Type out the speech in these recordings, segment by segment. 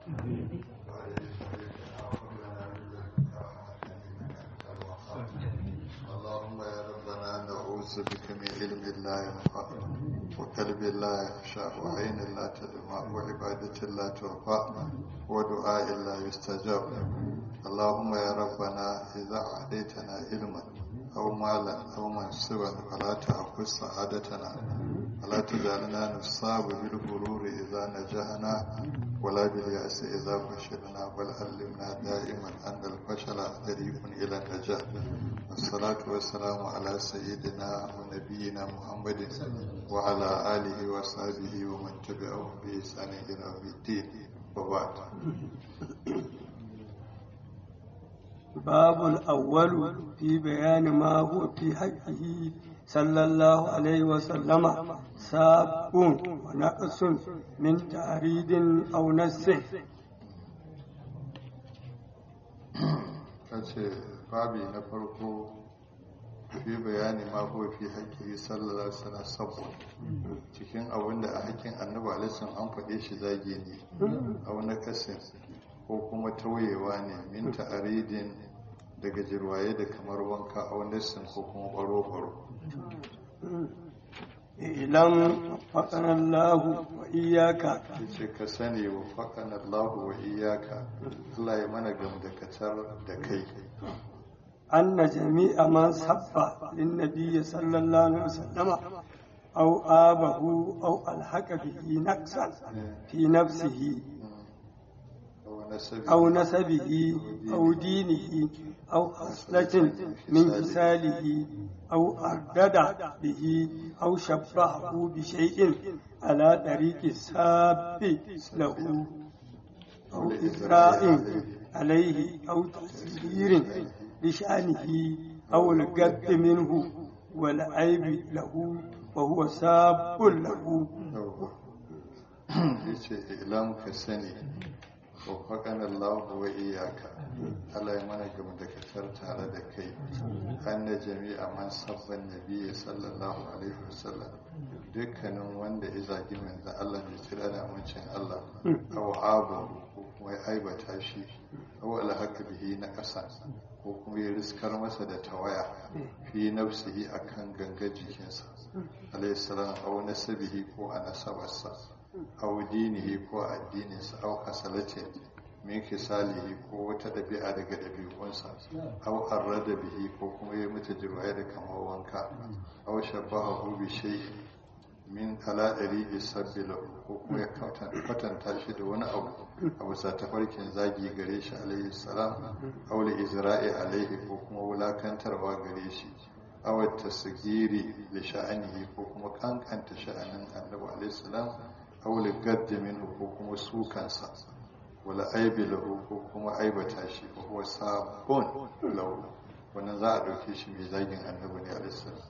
اللهم يا ربنا نعوذ بك من علم لا ينفع وقلب لا يخشع وعين لا تدمع وعبادة لا ترفع ودعاء لا يستجاب اللهم يا ربنا إذا أعطيتنا علما أو مالا أو منصبا فلا تأخذ سعادتنا ولا تجعلنا نصاب بالغرور إذا نجحنا ولا باليأس إذا فشلنا بل علمنا دائما أن الفشل طريق إلى النجاح والصلاة والسلام على سيدنا ونبينا محمد وعلى آله وصحبه ومن تبعهم بإحسان إلى يوم الدين وبعد باب الأول في بيان ما هو في حقه صلى الله عليه وسلم ساب ونقص من تعريض أو نسه kace babi na farko fi bayani ma ko fi haƙƙi sallallahu alaihi wasallam sabo cikin abin da a haƙƙin annabi alaihi an faɗe shi zage ne a wani kasin ko kuma tauyewa ne min ta'aridin daga jirwaye da kamar wanka a wani ko kuma baro-baro ilan faƙan Allah wa iyaka ce ka sani wa faƙan Allah wa iyaka Allah ya mana gamdakatar da kai أن جميع من سب للنبي صلى الله عليه وسلم أو آبه أو ألحق به نقصا في نفسه أو نسبه أو دينه أو خصلة من مثاله أو أردد به أو شبهه بشيء على طريق الساب له أو إجراء عليه أو تسيير لشأنه أو القد منه والعيب له وهو ساب له yace ilam ka sani wafaƙan Allah wa iyaka Allah ya mana gama da katar tare da kai an da jami'a man sabban nabi sallallahu alaihi wasallam dukkanin wanda ya zagi manzo Allah mai tsira da amincin Allah aw abu ko kuma ya aibata shi aw alhaka bihi na ƙasa ko kuma ya riskar masa da tawaya fi nafsihi akan ganga jikinsa alaihi salam aw nasabihi ko a nasabarsa aw dinihi ko addininsa aw hasalatin min kisalihi ko wata ɗabi'a daga ɗabi'unsa aw arrada bihi ko kuma ya mata jirwaye da kamar wanka aw shabahu bi shay'in min ala ɗari sabila ko kuma ya kwatanta shi da wani abu a bisa tafarkin zagi gare shi alaihi salam aw li izra'i alaihi ko kuma wulakantarwa gare shi aw tasgiri li sha'anihi ko kuma kankanta sha'anin annabi alaihi salam aw li gaddi minhu ko kuma sukansa wala aibi lahu ko kuma aibata shi ko huwa sabon lahu wannan za a ɗauke shi mai zagin annabi ne alaihi salam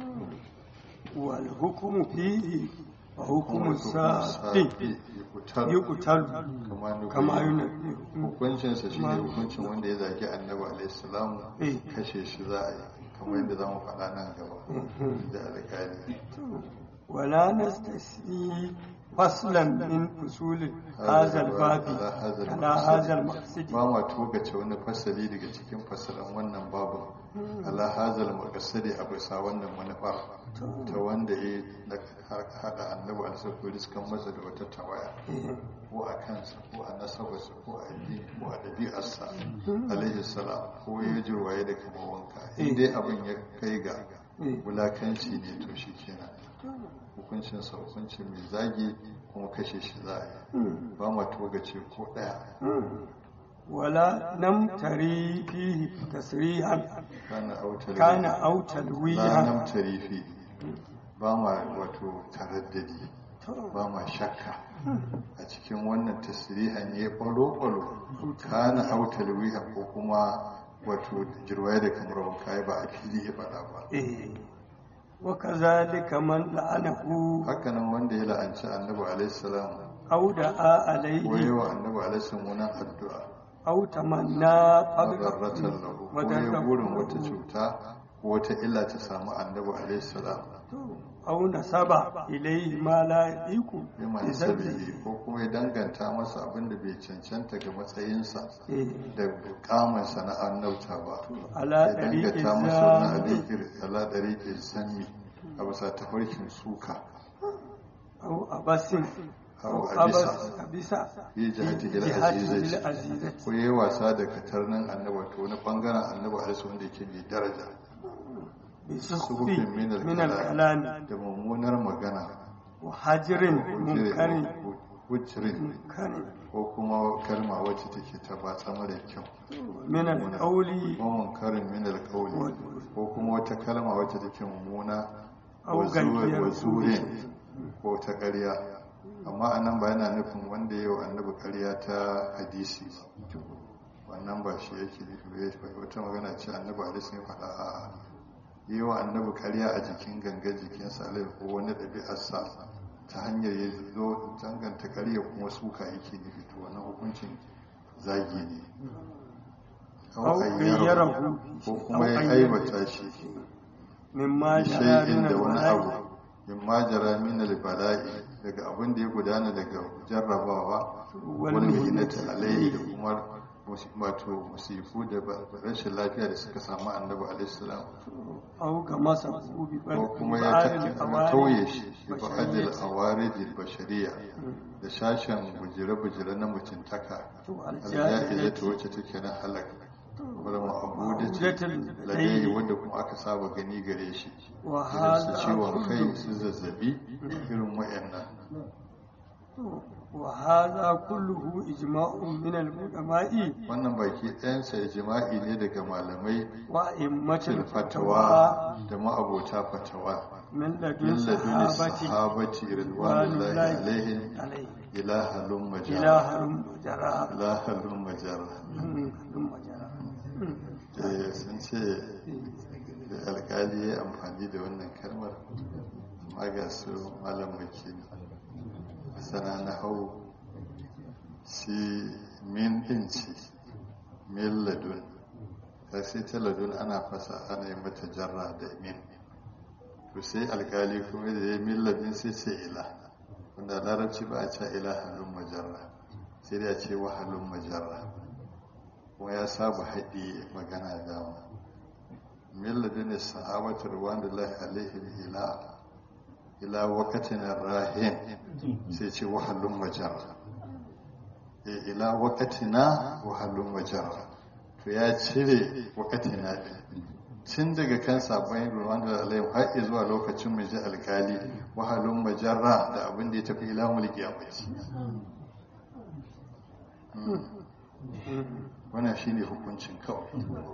والحكم فيه وحكم السابق يقتل كما ينبه hukuncinsa shi ne hukuncin wanda ya zagi annabi alaihissalam kashe shi za a yi kamar yadda za mu faɗa nan gaba da alƙali ولا نستثني فصلا من فصول هذا الباب على هذا المقصد ba ma togace wani fasali daga cikin fasalan wannan babu ala hazal maqsadi a bisa wannan manufar ta wanda ya hada annabi alaihi riskan masa da wata tawaya ko a kansa ko a nasabarsa ko a addini ko a ɗabi'arsa alaihi salam ko ya jirwaye da kamar wanka in dai abin ya kai ga wulakanci ne to shi kenan hukuncinsa hukunci mai zagi kuma kashe shi za a yi ba ma togace ko ɗaya ولا نمتري فيه تسريحا kana autar كان أو la تلويها namtari fi ba ma wato taraddadi ba ma shakka a cikin wannan tasirihan ya kwalo-kwalo kana autar wiha ko kuma wato jirwaye da kamar wanka ba a fili ya faɗa ba إيه. وكذلك من لعنه hakanan wanda ya la'anci annabi alaihissalam أو دعا ko عليه yawa annabi alaihissalam wani addu'a أو تمنى فضله madarratan lahu ko ya burin wata cuta ko wata illa ta samu annabi alaihi salam au nasaba ilayhi ma la yaqu bima sabihi ko kuma ya danganta masa abin da bai cancanta ga matsayinsa da kamansa na annauta ba ala ya dariqi danganta masa wani zami alikir ala dariqi sami a bisa tafarkin suka au abasin au au abisa abas abisa fi jihati ila jihati azizati ila azizati ko yayi wasa da katarnin annabi to wani bangaren annabi alaihi wanda yake mai daraja bi suhufin sukhfi min min al-kalam al-kalam da mummunar magana wa hajirin munkarin wujirin munkarin ko kuma kalma wacce take ta batsa mara kyau min al-qawli ko munkarin min alqawli ko kuma wata kalma wacce take mummuna Au wa zuwa- gaskiyar wa zurin ko ta ƙarya amma anan ba yana nufin wanda yau annabi ƙarya ta hadisi ba wannan ba shi yake nufi ba ya wata magana ce annabi hadisi ya faɗa a yi wa annabi ƙarya a jikin gangar jikinsa alai ko wani ɗabi'arsa ta hanyar ya zo danganta ƙarya kuma suka yake nufi to wannan hukuncin zagi ne Au gayyarahu. ko kuma Au ya gayyarahu. aibata shi mimma jara shay'in min da wani al-bala'i abu min majara min al-bala'i daga abin da ya gudana daga jarrabawa Wal wal mihnati mihnati alayhi da kuma musi- wato musifu da ba- rashin lafiya da suka samu annabi alaihi salam au ga masa bi ko kuma ya ta- tauye shi bi ba'adil awarijil bashariya da sashen bujire-bujire na mutuntaka aljahila ta wacce take na halaka wadda ma'abudatin ladayi wadda kuma aka saba gani gare shi wa irin su hada ciwon kai su zazzabi irin wayannan wa hada kulluhu ijma'un min al-ulama'i wannan baki ɗayansa jima'i ne daga malamai wa immatil fil fatawa fatawa da ma'abota fatawa min ladun min laduni sahabati sahabati ridwanullahi alaihim alaihi ilahalun majara ilaharun majara ilahalun majara halun majara Eh, sun ce da alkali ya amfani da wannan kalmar amma ga su malam wakili sana na hau si min inci min ladun ta sai ta ladun ana fasa ana yi mata jarra da min to sai alkali kuma da ya min ladun sai ce ila wanda larabci ba a ce ila halun majarra sai da ce wa halun majarra kuma ya saba haɗi magana dama milladin da sahabatar wanda lahi alaihi ila ila wakatin rahin sai ce wahallun majar ila wakatina wahallun majar to ya cire wakatina ɗin tun daga kan sabon ruwan da alaihi har zuwa lokacin mai ji alkali wahallun majarra da abin da ya tafi ila mulki a wannan shi ne hukuncin kawai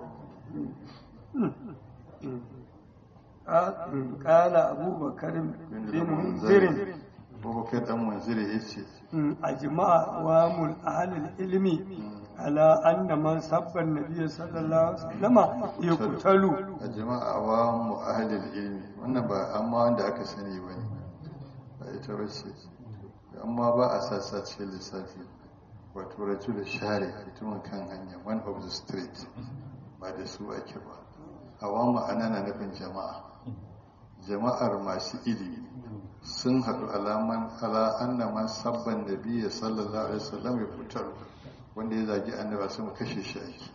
kala abubakar bin munzirin abubakar dan munziri ya ce a jima'a wa mul ahalil ilmi ala anna man sabba nabiyyi sallallahu alaihi wasallam yuqtalu a jama'a wa mu ahlil ilmi wannan ba amma wanda aka sani bane ba ita bace amma ba a sassa cikin lissafi wato rajul share mutumin kan hanya one of the street ba da su ake ba hawa ma'ana na nufin jama'a jama'ar masu ilimi sun haɗu alaman ala anna man sabban nabiyyi sallallahu alaihi wasallam ya fitar wanda ya zagi annaba sun kashe shi ake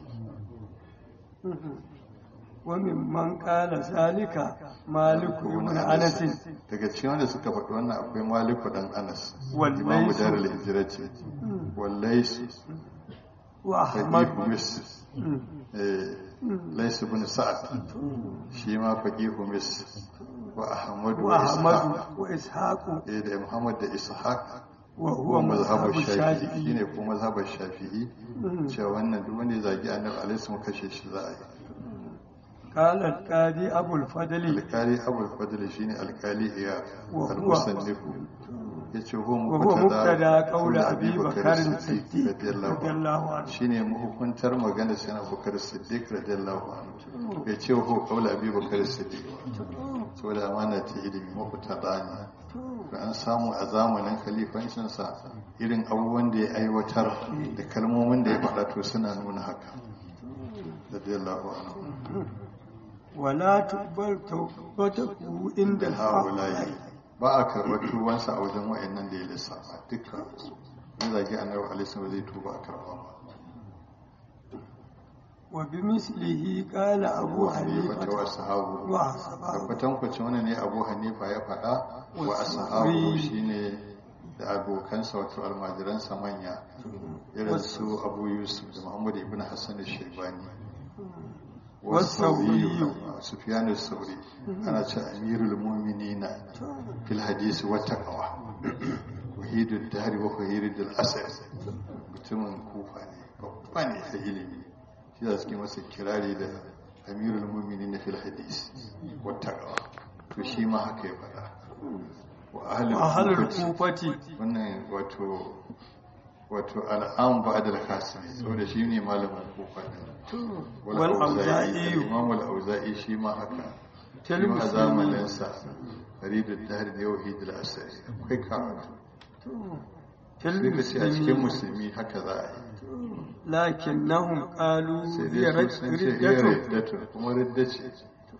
wa mimman qala zalika maliku ibn anas daga cikin wanda suka faɗi wannan akwai maliku dan anas Wallaisu. imamu darul hijrati wallaisu wa ahmad faqihu mis eh laysu ibn sa'ad shi ma faqihu mis wa ahmad wa wa ahmad ishaq wa ishaq eh da muhammad da ishaq wa wa huwa mazhabu mazhabu shafi'i shafi'i shine ko mazhabu shafi'i cewa wannan duk wanda ya zagi annabi alaihi wasallam kashe shi za a yi قال القاضي أبو الفضل alkali abul fadl shine alkali iya Wa huwa- al-musannifu yace huwa وهو مبتدا قول Abi أبي Bakr بكر Siddiq الصديق radiyallahu رضي anhu الله عنه shine mahukuntar magana sai Abubakar Siddiq radiyallahu anhu bai ce huwa qaul Abi Bakr Siddiq saboda amana ta ilimi mafutada ne to an samu a zamanin khalifancin sa irin abubuwan da ya aiwatar da kalmomin da ya faɗa to suna nuna haka radiyallahu anhu ولا تقبل توبته عند da haulayi هؤلاء ba a karɓar tubansa a wajen wa'annan da ya lissafa dukkan su in zagi annabi alaihi ba zai tuba a karɓa ba وبمثله قال أبو hanifa ta wa حنيفة sahabu وأصحابه tabbatan kwacin wani ne abu hanifa ya faɗa wa ashabu shine da abokansa wato almajiransa manya irin su abu yusuf da muhammad ibn hassan shaibani والثوري. sufyan sauri ana ce amirul mu'minina fil hadisi wa taqwa wahidud dari wa wahidul asr mutumin kufa ne babba ne a ilimi shi da suke masa kirari da amirul mu'minina fil hadisi wa taqwa to shi ma haka ya faɗa wa ahlul وأهل kufati الكوفة wannan wato wato al'am ba da kasimi saboda shi ne malamin kufa din wal auza'i والأوزاعي imam al auza'i shi ma haka shi Til ma a musulmi. zamanin sa faridul dahr da yauhid al asari akwai karatu في sai ka ce a cikin المسلمين musulmi haka za a yi لكنهم قالوا sai هي dai su sun ce iya ردة riddatun kuma ridda ce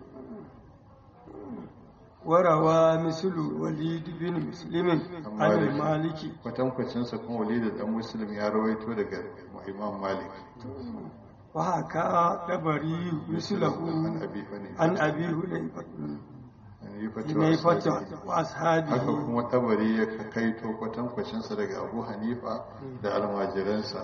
وروى مثل الوليد بن مسلم عن المالكي kwatankwacinsa kuma walidu dan muslim ya rawaito daga imam malik وحكى دبري مثله an abi hanifa عن أبي هنيفة an yi fatawa هنيفة haka وأصحابه kuma tabari ya kaito kwatankwacinsa daga abu hanifa da almajiransa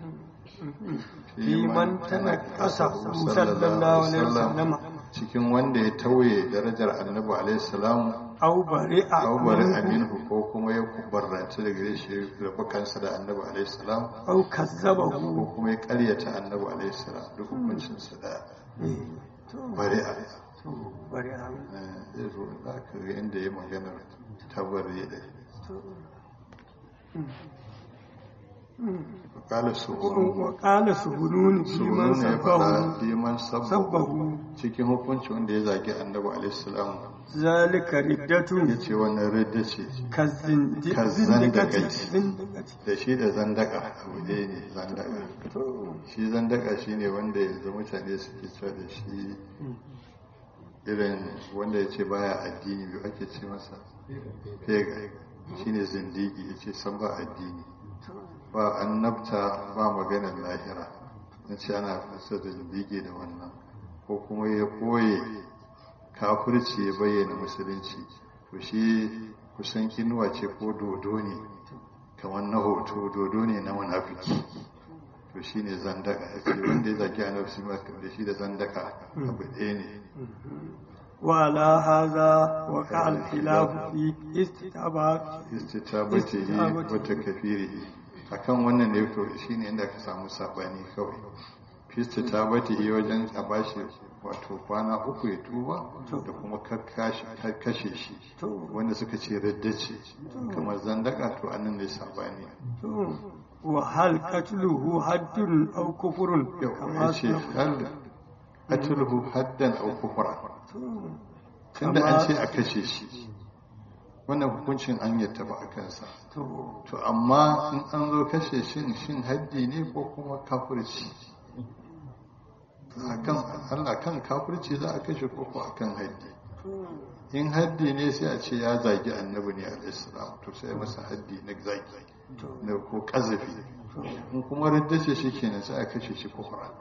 في من تنقصه صلى الله عليه وسلم cikin wanda ya tauye darajar annabi alaihi salam أو برئ aw bari منه aminu ko kuma ya kubarrance daga gare shi rabu kansa da annabi alaihi salam أو ko كذبه kuma ya karyata annabi alaihi salam duk hukuncin sa da bari'a برئ Eh, zai zo za ka ga inda ya maganar tabari da kala su وقال سهنون في من sununa ya faɗa سبه liman sabbahu سبه cikin hukunci wanda ya zagi annabi alaihissalam ذلك ردة ya ce wannan ridda ce كالزندقة كالزندقة. زندقة da shi da zandaka abu ɗaya ne zandaka shi zandaka shi ne wanda yanzu mutane suke cewa da shi irin wanda ya ce baya addini biyu ake ce masa fega shi ne zindigi ya ce san ba addini ba annabta ba maganar lahira na ce ana fasa da zindigi da wannan ko kuma ya koye kafirci ya bayyana musulunci to shi kusan kinuwa ce ko dodo ne kamar na hoto dodo ne na munafiki to shi ne zandaka ya ce wanda ya zaki annabi shi ma da shi da zandaka abu ɗaya ne وعلى هذا وقع الخلاف في استتابات istitabatihi wa takfirihi akan wannan ne to shine inda ka samu sabani kawai fi istitabatihi wajen a bashi wato kwana uku ya tuba da kuma kashe shi wanda suka ce radda ce kamar zandaka to annan ne sabani وهل قتله حد أو كفر yau كما ya ce سبق. hal qatluhu haddan aw kufra tunda an ce a kashe shi wannan hukuncin an yattaba a kansa to to amma in an zo kashe shin shin haddi ne ko kuma kafirci akan Allah kan kafirci za a kashe ko ko akan haddi in haddi ne sai a ce ya zagi annabi ne alaihissalam to sai masa haddi na zagi na ko kazafi in kuma raddace shi kenan sai a kashe shi kufra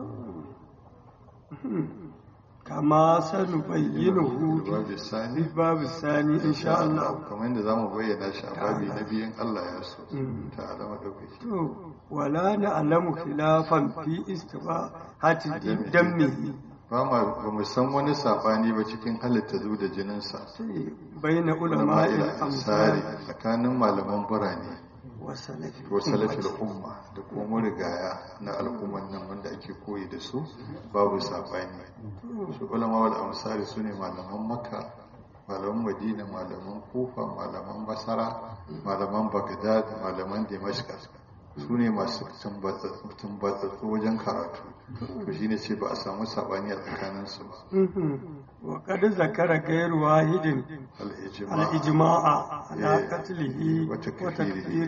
كما سنبينه babu sani في الباب الثاني إن شاء الله kamar yadda zamu bayyana shi a babi na biyun Allah ya so ta alama daukaki to ولا نعلم خلافا في استباحة دمه ba ma ba mu san wani sabani ba cikin halitta zu da jininsa بين علماء ma'ila ansari الأمثال tsakanin malaman birane والسلف ko salafil umma da kuma rigaya na al'umman nan wanda ake koyi da su babu sabani su ulama wal amsari su ne malaman makka malaman madina malaman kufa malaman basara malaman bagdad malaman damascus su ne masu tumbatsatsu wajen karatu to shine ce ba a samu sabani a tsakaninsu ba وقد ذكر غير واحد al-ijma' الإجماع على إيه. قتله وتكفيره. وتكفيره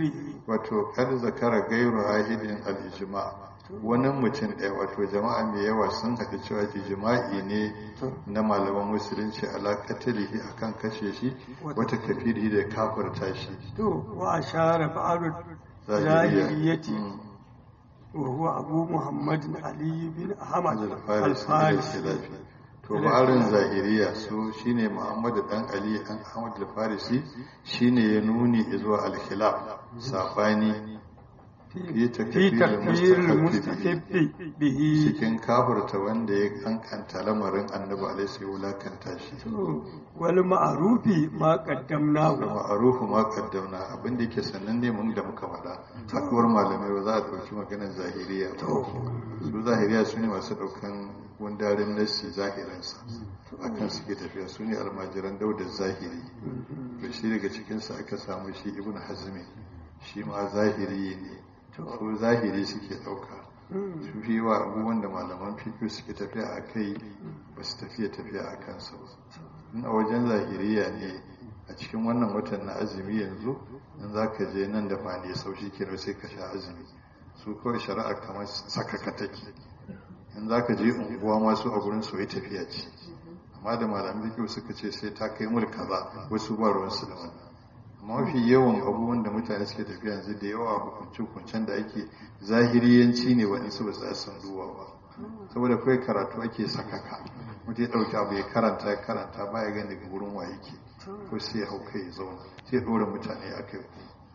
wato kar zakara gairu ahidin al-ijma wani mutum ɗaya wato jama'a mai yawa sun haɗu cewa ijma'i ne na malaman musulunci ala katalihi akan kashe shi wata kafiri da kafirta shi to wa ashara ba'd zahiriya zahiriyati Mm. wa huwa abu muhammad ali bin ahmad al-farisi al-farisi al-khilafi to barin zahiriya su shine muhammadu dan ali dan ahmad al-farisi shine ya nuni zuwa al-khilaf sabani fi fi takfir takfir al-mustahab al-mustahib bihi cikin kafirta wanda ya kankanta lamarin annabi alaihi sai wulakanta shi to wal ma'rufi ma qaddamnahu ma'arufu ma kaddamna abin da yake sannan ne mun da muka faɗa haɗuwar malamai ba za a ɗauki maganar zahiriya ba su zahiriya su ne masu ɗaukan gundarin nassi zahirinsa akan suke tafiya su ne almajiran daudar zahiri to shi daga cikinsa aka samu shi ibn hazmi shi ma zahiri ne su zahiri suke ɗauka su fi wa abubuwan da malaman fiƙi suke tafiya a kai ba su tafiya tafiya a kansa ba in a wajen zahiriya ne a cikin wannan watan na azumi yanzu in za ka je nan da fani sau shi kenan sai ka sha azumi su kawai shari'a kamar sakaka take in za ka je unguwa masu a gurin soyi tafiya ce amma da malamin fiƙi suka ce sai ta kai mul kaza wasu ba ruwansu da wannan amma mafi yawan abubuwan da mutane suke tafiya yanzu da yawa hukunce-hukuncen da ake zahiriyanci ne waɗansu ba su san duwa ba saboda kawai karatu ake sakaka mutum ya ɗauki abu ya karanta ya karanta ba ya gani daga wurin wa yake ko sai ya hau kai ya zauna sai ya ɗora mutane a kai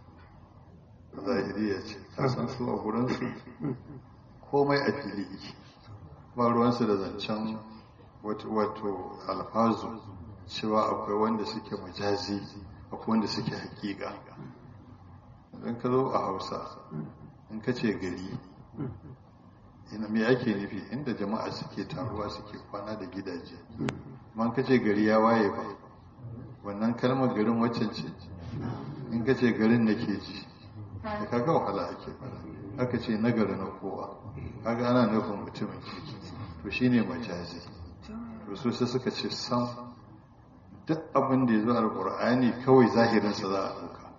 ku zahiriya ce ka san su a gurinsu komai a fili yake ba ruwansu da zancen wato alfazu cewa akwai wanda suke majazi akwai wanda suke hakika idan ka zo a hausa in ka ce gari ina me ake nufi inda jama'a suke taruwa suke kwana da gidaje man ka ce gari ya waye ba wannan kalmar garin waccan ce in ka ce garin da ke ji da kaga wahala ake fara aka ce nagari na kowa kaga ana nufin mutumin kirki to shine majazi to su sai suka ce sam duk abin da ya zo alƙur'ani kawai zahirinsa za a ɗauka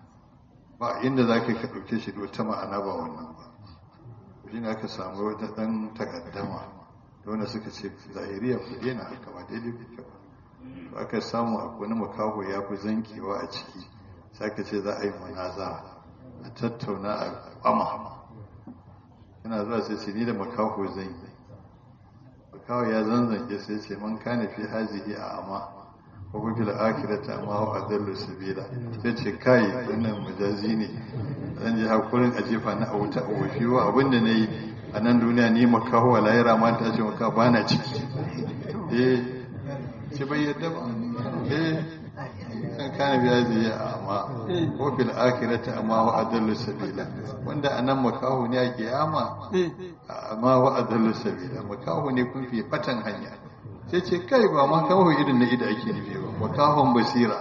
ba inda za ka ɗauke shi da wata ma'ana ba wannan ba shi ne aka samu wata ɗan takaddama da wanda suka ce zahiriya ku daina haka ba daidai kuke ba aka samu a wani makaho ya fi zankewa a ciki sai aka ce za a yi munaza a tattauna a kwama yana zuwa sai ce ni da makaho zan yi makaho ya zanzanke sai ce man kane fi hazihi a amma ko fil akhirati amma wa adallu sabila sai ce kai wannan majazi ne zan ji hakurin a jefa na a wuta a wafi wa abinda nayi a nan duniya ni makaho wa lahira ma ta ce maka bana ciki eh ce bai yadda ba eh kan kana biya zai amma ko fil akhirati amma wa adallu sabila wanda anan makaho ne a kiyama amma wa adallu sabila makaho ne kun fi fatan hanya sai ce kai ba ma kawo irin na ida ake nufi ba ba kawon basira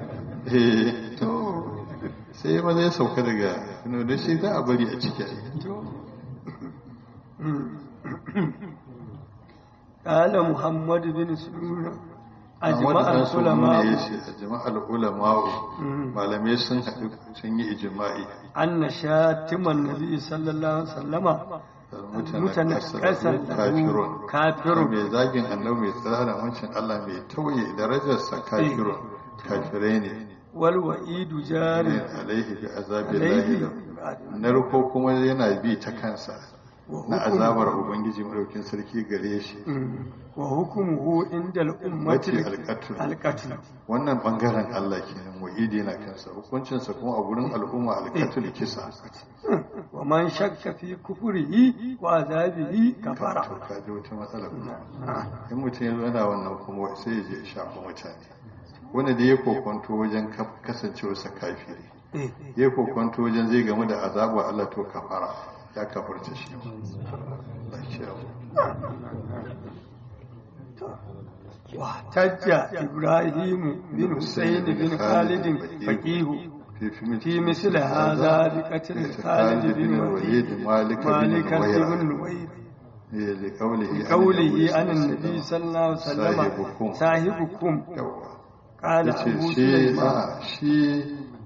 eh to sai ma zai sauka daga no da shi za a bari a ciki قال محمد بن سلول أجمع العلماء أجمع العلماء malamai sun haɗu sun yi ijma'i أن شاتم النبي صلى الله عليه وسلم mutane kasar kafirun kafirun mai zagin annabi mai tsara wancan Allah mai tauye darajarsa kafirun kafirai ne wal wa'idu jari alaihi bi azabi lahi narko kuma yana bi ta kansa na azabar ubangiji madaukin sarki gare shi wa hukumuhu inda al'ummati alqatl alqatl wannan bangaren Allah kenan wa'idi yana kansa hukuncinsa kuma a gurin al'umma alqatl kisa wa man shakka fi kufrihi wa azabihi kafara to ka ji wata matsala kuma in mutum ya zo yana wannan kuma sai ya je ya shafa mutane wanda da ya kokonto wajen kasancewarsa kafiri ya kokonto wajen zai gamu da azabar Allah to kafara ya kafarta shi واحتج إبراهيم بن حسين بن خالد فقيه في مثل هذا بقتل خالد بن الوليد مالك مالك بن بن الويرة الوير لقوله قوله عن النبي صلى الله عليه وسلم صاحبكم صاحبكم yawa قال yace أبو shi سليمان a shi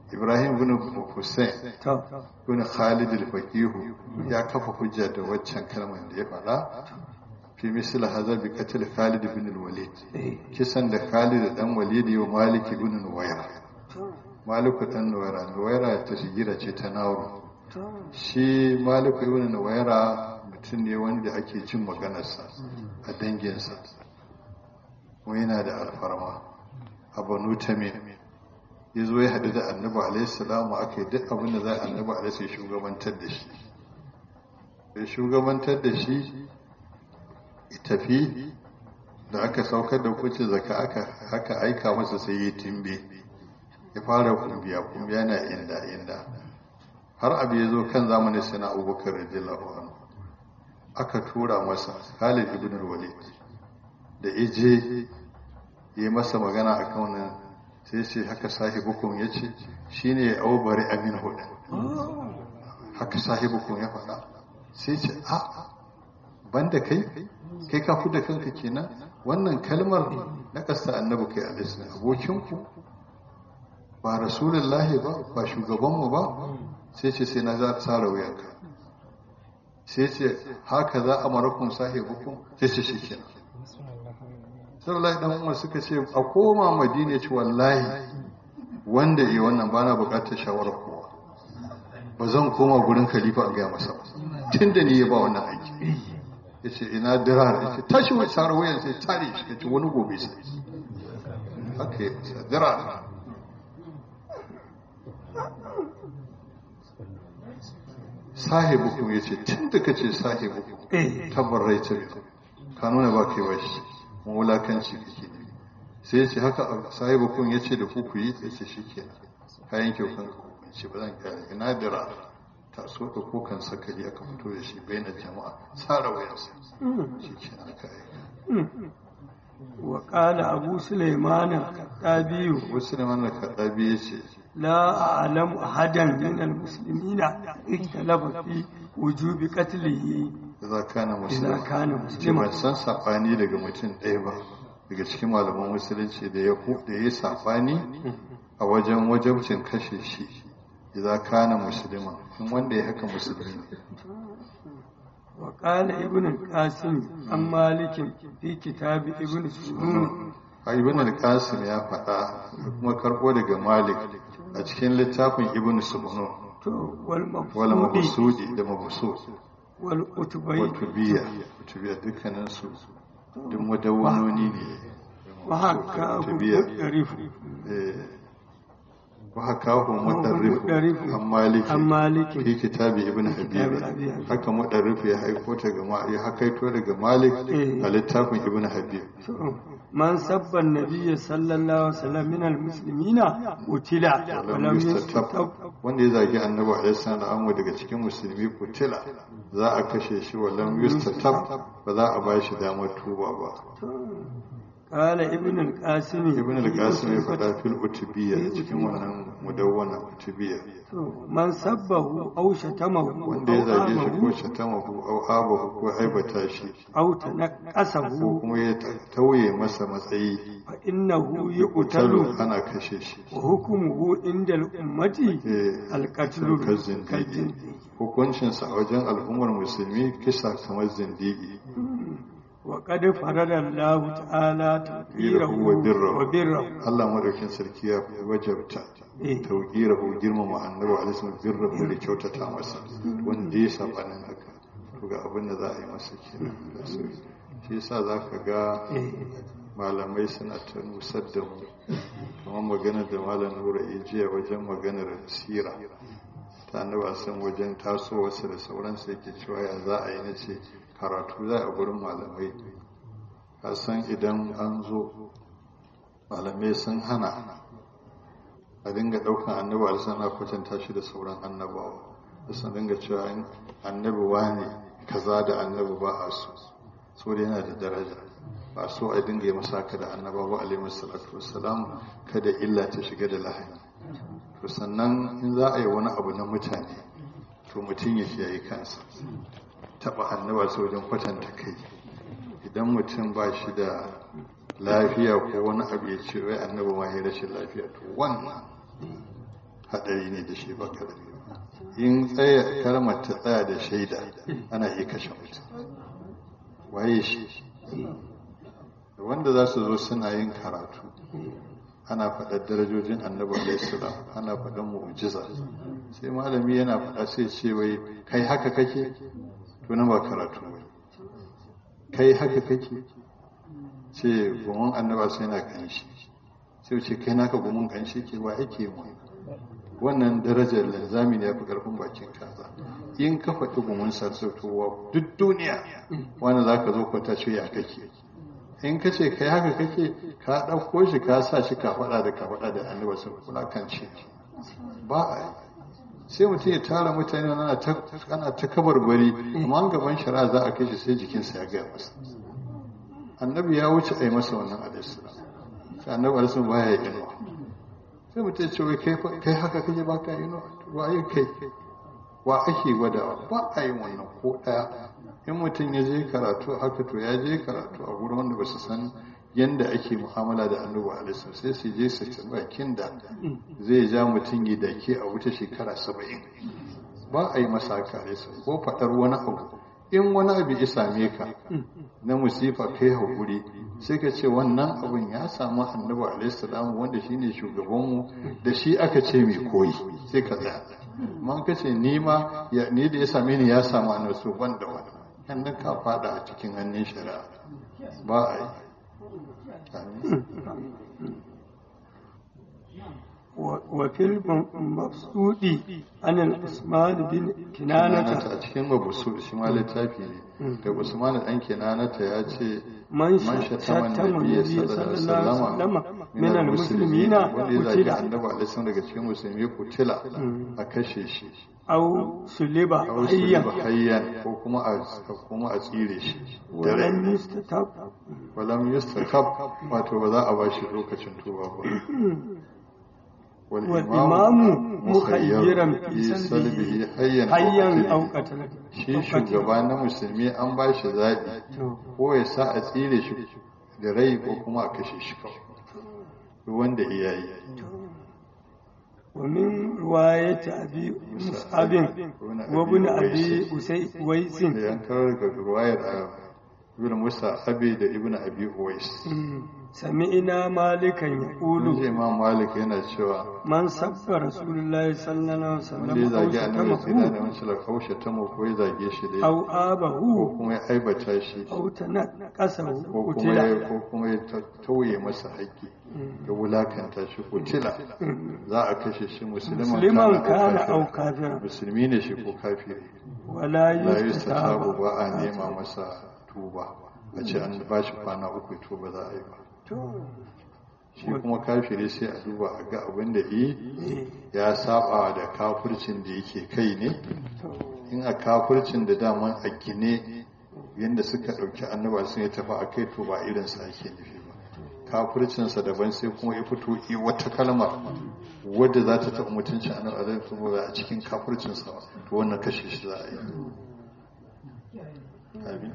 ibrahim bin hussein to bin khalid al-faqihu ya kafa hujja da waccan kalmar da ya faɗa fi misal hadha bi qatl khalid bin al-walid kisan da khalid dan walid wa malik bin nuwayra malik dan nuwayra nuwayra ta shigira ce ta nauru shi malik ibn nuwayra mutum ne wanda ake jin maganarsa a danginsa kuma yana da alfarma a banu tamim ya zo ya haɗu da annabi alaihissalamu aka yi duk abin da za a annabi alaihi shugabantar da shi da shugabantar da shi ya tafi da aka saukar da kuce zaka aka aika masa sai ya timbe ya fara kumbiya kumbiya na inda inda har abu ya zo kan zamanin sai na abubakar radiyallahu anhu aka tura masa Khalid ibn al-Walid da ije yi masa magana akan wannan sai ce haka sahibukum yace shine aubari amin hudu haka sahibukum ya faɗa sai ce a banda kai kai ka fi da kanka kenan wannan kalmar na ƙasa annabi kai alaihi abokinku ba rasulullahi ba ba shugabanmu ba sai ce sai na za tsara wuyanka sai ce haka za a marakun sahibukun sai ce shi kenan sallallahu dan umar suka ce a koma madina ce wallahi wanda yi wannan bana bukatar shawarar kowa ba zan koma gurin khalifa a gaya masa tun da ni ya ba wannan aiki ya ce ina dirar ya ce tashi wai tsara wuyan sai tare shi ya ce wani gobe sai haka ya ce dirar sahibukum ya ce tun da ka ce sahibukum tabbarai ta biyu ka nuna ba kai bashi wulakanci kake ne sai ya ce haka sahibukum ya ce da ku ku yi ya ce shi ke kayan kyau kan ce ba zan kare ina dira ta so da kokan sakali aka fito da shi bai na jama'a tsara wayansa shi ke nan ka aika وقال أبو سليمان الخطابي wasu Suleiman da kaɗabi ya ce لا أعلم أحدا من المسلمين اختلف في وجوب قتله za kana إذا musulman كان ce ban مسلما san saɓani daga mutum ɗaya ba daga cikin malaman musulunci da ya da ya saɓani a wajen wajabcin kashe shi idan kana musulman in wanda ya haka musulmi ne وقال ابن القاسم عن مالك في كتاب ابن سنون a ibn al-qasim ya faɗa da kuma karɓo daga malik a cikin littafin ibn subnu wala والمفسود mabsudi da mabsud والأتبي wa tubiya tubiya dukkanin su duk madawwanoni ne وحكاه tubiya مؤرف وحكاه مدرف مدرف عن مالك عن مالك في كتاب ابن حبيب كتاب أبي حبيب. haka mudarrif ya haiko ta ga ma- ya hakaito daga malik Eh. a littafin ibn habib من سب النبي صلى الله عليه وسلم من المسلمين قتل lam ولم يستتب yustatab wanda ya zagi annabi alaihi salam daga cikin musulmi kutila za a kashe shi wa lam yustatab ba za a bashi damar tuba ba قال ابن القاسم ibn al-qasim ya faɗa fil utubiyya cikin wannan mudawwana utubiyya من سبه أو شتمه wanda ya zage shi ko أو shatamahu au abahu ko aibata shi أو ko تنقصه kuma ya tauye masa matsayi فإنه kutalu يقتل ana kashe shi وحكمه عند الأمة Eh, القتل kan zindigi كالجندي hukuncinsa a wajen al'ummar musulmi kisa kamar zindigi وقد فرض الله تعالى تقديره وبره. وبره Allah madaukin sarki ya wajabta Eh. tauqirahu girmama annabi alaihi wasallam birrahu da kyautata masa wanda ya sabanin haka to ga abin da za a yi masa kenan da su shi yasa zaka ga Eh. malamai suna ta nusar da mu kamar maganar da malam nura ya jiya wajen maganar sira ta annaba san wajen tasowarsa da sauransa yake cewa ya za a yi na ce karatu za a gurin malamai ka san idan an zo malamai sun hana a dinga ɗaukan annabi alisana kwatanta shi da sauran annabawa da sun dinga cewa in annabi wane kaza da annabi ba a so so da yana da daraja ba so a dinga yi masa haka da annabawa alaihi salatu wassalam kada illa ta shiga da lahani to sannan in za a yi wani abu na mutane to mutum ya kiyaye kansa taba annaba su wajen kwatanta kai idan mutum ba shi da lafiya ko wani abu ya ce wai annaba ma ya rashin lafiya to wannan hadari ne da shi ba karami in tsaya kalmar ta tsaya da shaida ana iya kashe mutum waye shi wanda za su zo suna yin karatu ana faɗar darajojin annabi alaihissalam ana faɗar mu'jiza sai malami yana faɗa sai ce wai kai haka kake to nan ba karatu ba kai haka kake ce gumin annaba sai na kanshi sai ce kai naka gumin kanshi ke ba ake mu wannan darajar linzami ne ya fi ƙarfin bakin kaza in ka faɗi gumin sarsautowa duk duniya wani za ka zo kwata ce ya kake in ka ce kai haka kake ka ɗauko shi ka sa shi ka faɗa da ka faɗa da annabi sun kula kan ce ba a yi sai mutum ya tara mutane ana ta kabarbari amma gaban shari'a za a kai shi sai jikinsa ya gaya masa annabi ya wuce a yi masa wannan alisira sai annabi alisun ba ya yi inuwa sai mutum ya ce wai kai haka kake ba ka yi inuwa wa yi kai wa ake gwadawa ba a yi wannan ko ɗaya in mutum ya je karatu haka to ya je karatu a gurin wanda ba su san yadda ake mu'amala da annabi alaihi sai su je su ci bakin da zai ja mutum yi da ke a wuce shekara saba'in ba a yi masa haka alaihi ko faɗar wani abu in wani abu ya same ka na musifa kai haƙuri sai ka ce wannan abun ya samu annabi alaihi salam wanda shine shugabanmu da shi aka ce mai koyi sai ka tsaya man ka ce ni ma ni da ya same ni ya samu annabi so ban da wani kan ka fada a cikin hannun shari'a ba a yi وفي المبسوط عن العثمان بن كنانة a cikin mabusu shi ma littafi ne da Usman dan Kinanata ya ce man shatama shattama nabiyyi nabiyyi sallallahu alaihi wasallam min al-muslimina wanda ya zagi qutila annabi alaihi wasallam daga cikin musulmi kutila a kashe shi aw suliba a wasu hayyan hayyan ko kuma a kuma a tsire shi da rai walam yustatab walam yustakab wato ba za a ba shi lokacin tuba ba والإمام مخيرا في في سلبه سلبه حيا hayyan aw أو qatala shi shugaba na musulmi an ba shi zaɓi ko ya sa a tsire shi da rai ko kuma a kashe shi kawai duk wanda iya yi ومن رواية أبي مصعب وابن أبي أويس da yankar daga ruwayar a ibn musa abi da ibn abi uwais سمعنا مالكا mun يقول ji imam malik yana cewa من سب رسول الله صلى الله عليه wanda ya وسلم zagi أو annabi sai da شتمه wancan la kaushe ta mu ko ya zage shi dai أو ko آبه kuma ya aibata shi أو تنقصه ko kuma ya قتل ko kuma ya ta- tauye masa haƙƙi ya wulakanta shi kutila za a kashe shi musulman مسلما كان kana أو ko kafira. كافرا musulmi ne shi ko kafiri ولا la yustasabu يستتاب ba a nema masa tuba a ce an ba shi kwana uku to ba za a yi ba shi kuma kafiri sai a duba a ga abin da yi ya saba da kafircin da yake kai ne in a kafircin da daman a gine yadda suka ɗauki annaba sun yi tafi a kai to ba irinsa ake nufi ba kafircinsa daban sai kuma ya fito yi wata kalma wadda za ta taɓa mutunci annaba zai kuma ba a cikin kafircinsa ba to wannan kashe shi za a yi Amin.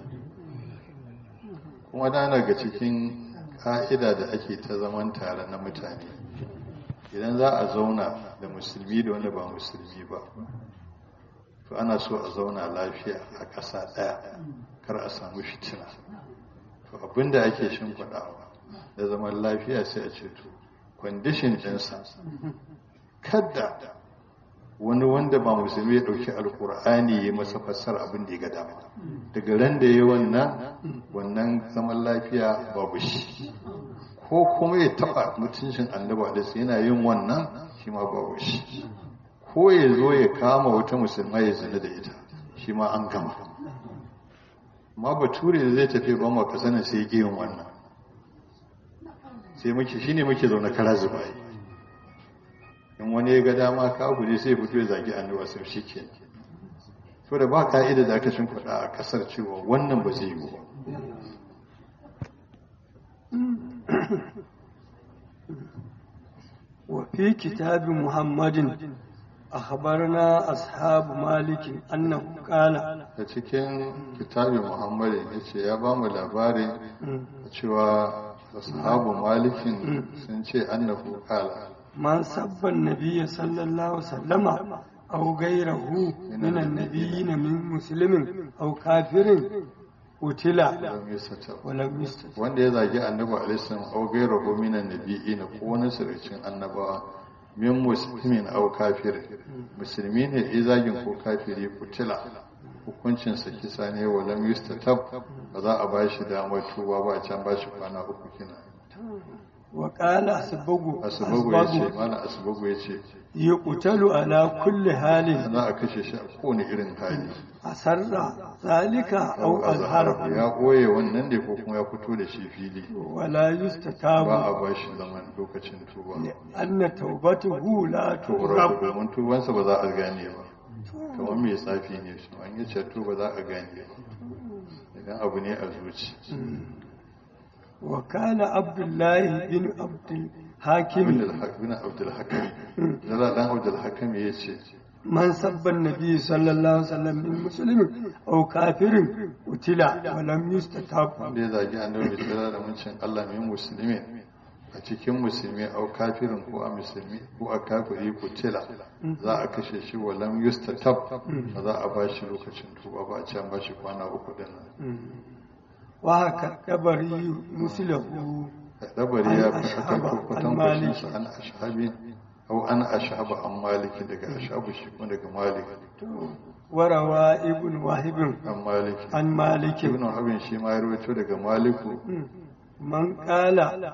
kuma da ga cikin ka'ida da ake ta zaman tare na mutane idan za a zauna da musulmi da wanda ba musulmi ba to ana so a zauna lafiya a ƙasa ɗaya kar a samu fitina to abinda ake shimfiɗawa da zaman lafiya sai a ce to kwandishin ɗinsa kada wani wanda ba musulmi ya ɗauki alkur'ani ya masa fassara abin da ya ga dama daga ran da ya wannan wannan zaman lafiya babu shi ko kuma ya taɓa mutuncin annaba da su yana yin wannan shi ma babu shi ko ya zo ya kama wata musulma ya zina da ita shi ma an gama ma bature da zai tafi ba ma kasanin sai ya yin wannan sai muke shine muke zaune kara zubayi in wani ya ga dama kafiri sai fito ya zagi annabi sai shi ke to da ba ka'ida da aka shin faɗa a ƙasar cewa wannan ba zai yi ba وفي كتاب محمد أخبرنا أصحاب مالك أنه قال a cikin kitabin muhammadu ya ce ya ba mu labarin cewa ashabu malikin sun ce annahu qala من سب النبي صلى الله عليه وسلم أو غيره من النبيين من مسلم أو كافر قتل lam yusatab ولم يستتب wanda ya zagi annabi alaihi salam au gairahu minan nabiyina ko wani sirrin annabawa min muslimin au kafir musulmi ne ya zagin ko kafiri kutila hukuncin sa kisa ne wa lam yustatab ba za a bashi damar tuba ba a can bashi kwana uku kina وقال أسبغ asbagu ya ce أسبغ mana asbagu ya ce يقتل على كل حال za a kashe shi a kowane irin hali أسر ذلك أو au azharahu أظهره ya koye wannan ne ko kuma ya fito da shi fili ولا ba يستتاب a bashi zaman lokacin tuba لأن توبته لا tsoron تغرب domin tubansa ba za a gane ba kamar mai tsafi ne shi an yi ceto ba za a gane ba idan abu ne a zuci وكان عبد الله بن عبد abin الحاكم da bin abdulhakami zala dan abdulhakami ya ce من سب النبي صلى الله عليه وسلم من مسلم أو كافر قتل ولم يستتاب wanda ya zagi annabi mai tsira da muncin allah mai musulmi a cikin musulmi au kafirin ko a musulmi ko a kafiri ko tila za a kashe shi wa lam yustatab ba za a ba shi lokacin tuba ba a can ba shi kwana uku din nan وهكذا كبري مسله dabari ya An fi aka ashaba, kwatan an kwashin maliki. sa an ashabi au an ashaba an maliki daga ashabu shi kuma daga malik وروى ابن واهب an maliki عن مالك ibn habin shi ma ya rawaito daga maliku من قال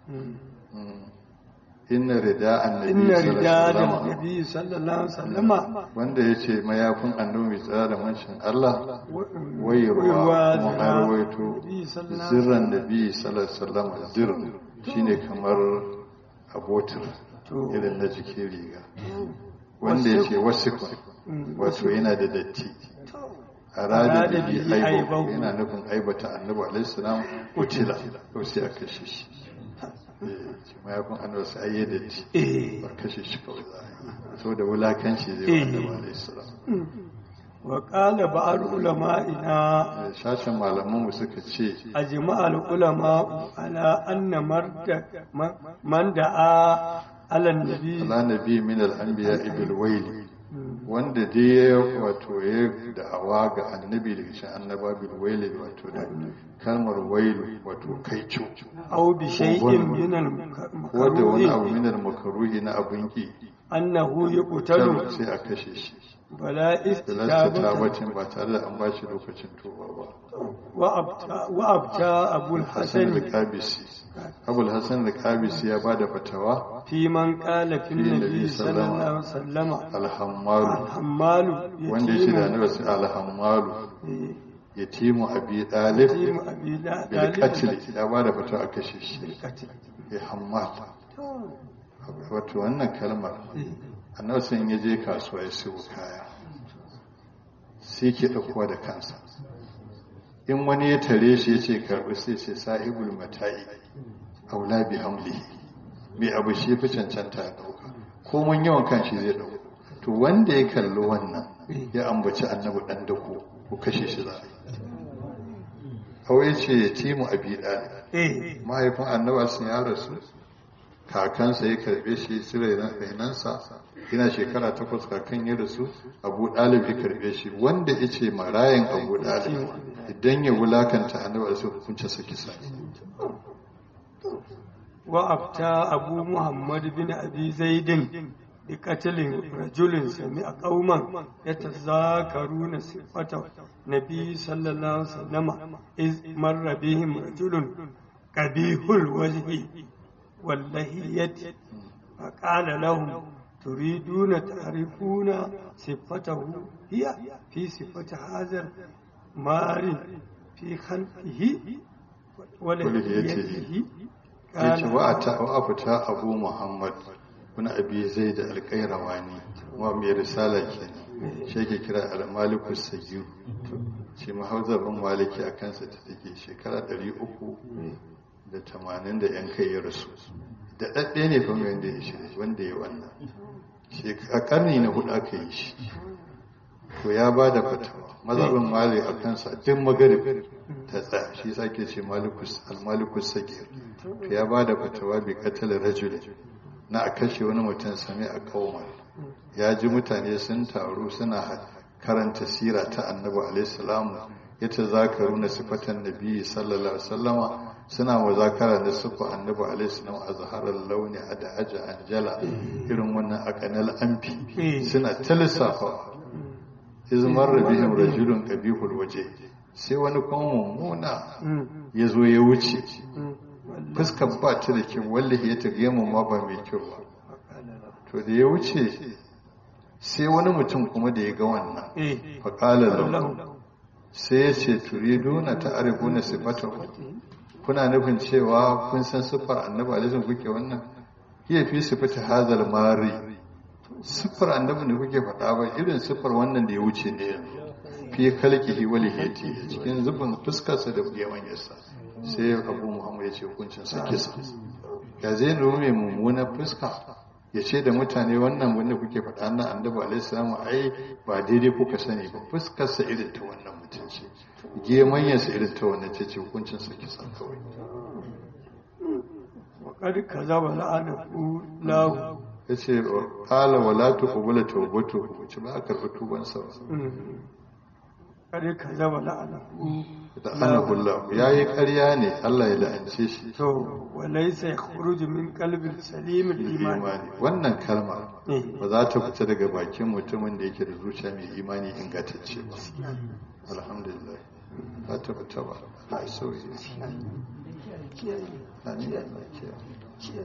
inna rida annabi إن sallallahu رجال alaihi wasallam النبي صلى الله عليه وسلم wanda ya ce mayafin annabi mai tsara da mancin Allah wayarwa ويروى kuma ذراع an rawaito النبي صلى الله عليه zirran nabi sallallahu alaihi wasallam zir shine kamar abotir To. irin na jikin riga wanda ya ce wasikun wato yana da datti arada Arada da bihi bi aibu aibahu. yana nufin aibata annabi alaihi salam kutila to sai a kashe shi eh mayafin annabi sai ayi datti إيه. ba kashe shi kawai za a yi saboda wulakanci zai wa Eh. annabi alaihi salam وقال بعض علمائنا Eh, shashin malamanmu suka ce أجمع العلماء على أن مرد من دعا على النبي ala nabi min al-anbiya ibil waili wanda dai ya wato ya da'awa ga annabi daga shi annaba bil waili wato da kalmar wailu wato kaico أو بشيء من wanda wani abu المكروه min al-makruhi na abun ki أنه kar يقتل sai a kashe shi ولا bilasta استجابة tabatin ba tare da an ba shi lokacin tuba ba وأبتى, وأبتى أبو Hassan الحسن al-Qabisi Abul Hassan al-Qabisi ya bada fatawa في من قال في النبي النبي صلى صلى الله الله عليه وسلم al-Hammalu الحمال wanda yake da يتيم annabi sai al-Hammalu yatimu abi dalib يتيم أبي لا bil طالب qatl ya bada fatawa a kashe shi بالقتل ya hammal wato wannan kalmar annabi sai ya je kasuwa ya siyo kaya sai ke ɗaukowa da kansa in wani ya tare shi ya ce karɓi sai ce sa'ibul mata'i aula bi hamlihi mai abu shi fi cancanta ya ɗauka ko mun yawan kan shi zai ɗauka to wanda ya kalli wannan ya ambaci annabi ɗan dako ko kashe shi za a yi kawai ce ya timu abi ɗali إيه mahaifin annaba sun ya rasu kakansa ya karbe shi su rainansa yana shekara takwas kakan ya rasu abu ɗalib ya karbe shi wanda ya ce marayan abu ɗalib idan ya wulakanta annaba su hukunce sa kisa وأبتى أبو محمد بن أبي زيد بقتل رجل سمع قوما يتذاكرون صفة النبي صلى الله عليه وسلم إذ مر بهم رجل قبيح الوجه واللهية فقال لهم تريدون تعرفون صفته هي في صفة هذا مار في خلقه ولهيته ya ce wa a fita abu muhammad wani abi zai da alƙairawani wa mai risala kenan shi ke kira al-malikus sayyidu shi mahauzabin maliki a kansa ta take shekara 380 da yan kai ya rasu da ɗaɗɗe ne fa wanda ya shi wanda ya wannan a ƙarni na hudu aka yi shi to ya ba da fatawa mazhabin mali a kansa duk magarib ta tsaya shi sake ce al-malikus sagir to ya ba da fatawa bi qatl rajul na a kashe wani mutum sami a kaumar ya ji mutane sun taru suna karanta sira ta annabi alaihissalamu ya ta zakaru na sifatan nabi sallallahu alaihi wasallama suna muzakara da sufa annabi alaihissalam a zaharar launi a da aja anjala irin wannan akanal amfi suna ta lissafa izmar rabihim rajulun qabihul waje sai wani kuma mummuna ya zo ya wuce fuskar ba ta da kyau wallahi ya tage mu ma ba mai kyau ba to da ya wuce sai wani mutum kuma da ya ga wannan faƙala lahu sai ya ce turiduna ta arifuna sifatahu kuna nufin cewa kun san siffar annabi alaihi kuke wannan hiya fi sifati hazal mari siffar annabi da kuke faɗa ba irin siffar wannan da ya wuce ne yanzu fi kalkihi wal hiti cikin zubin fuskarsa da yawan yasa sai abu muhammad ya ce hukuncin sa kisa ya zai nuna mai mummunan fuska ya ce da mutane wannan wanda kuke faɗa na annabi alaihi salamu ai ba daidai kuka sani ba fuskarsa irin ta wannan mutum ce gemanyarsa irin ta wannan ce ce hukuncin sa kisa kawai وقد كذب لعنه له ya ce ƙala wala tuqbala tawbatu ce ba a karɓi tubansa ba قد كذب لعنه da anabullah yayi ƙarya ne Allah ya la'ance shi to walaysa yakhruju min qalbi salim al-iman imani wannan kalma Eh. ba za ta fita daga bakin mutumin da yake da zuciya mai imani ingantacce ba alhamdulillah ba ta fita ba a sauye amin Allah kiyaye.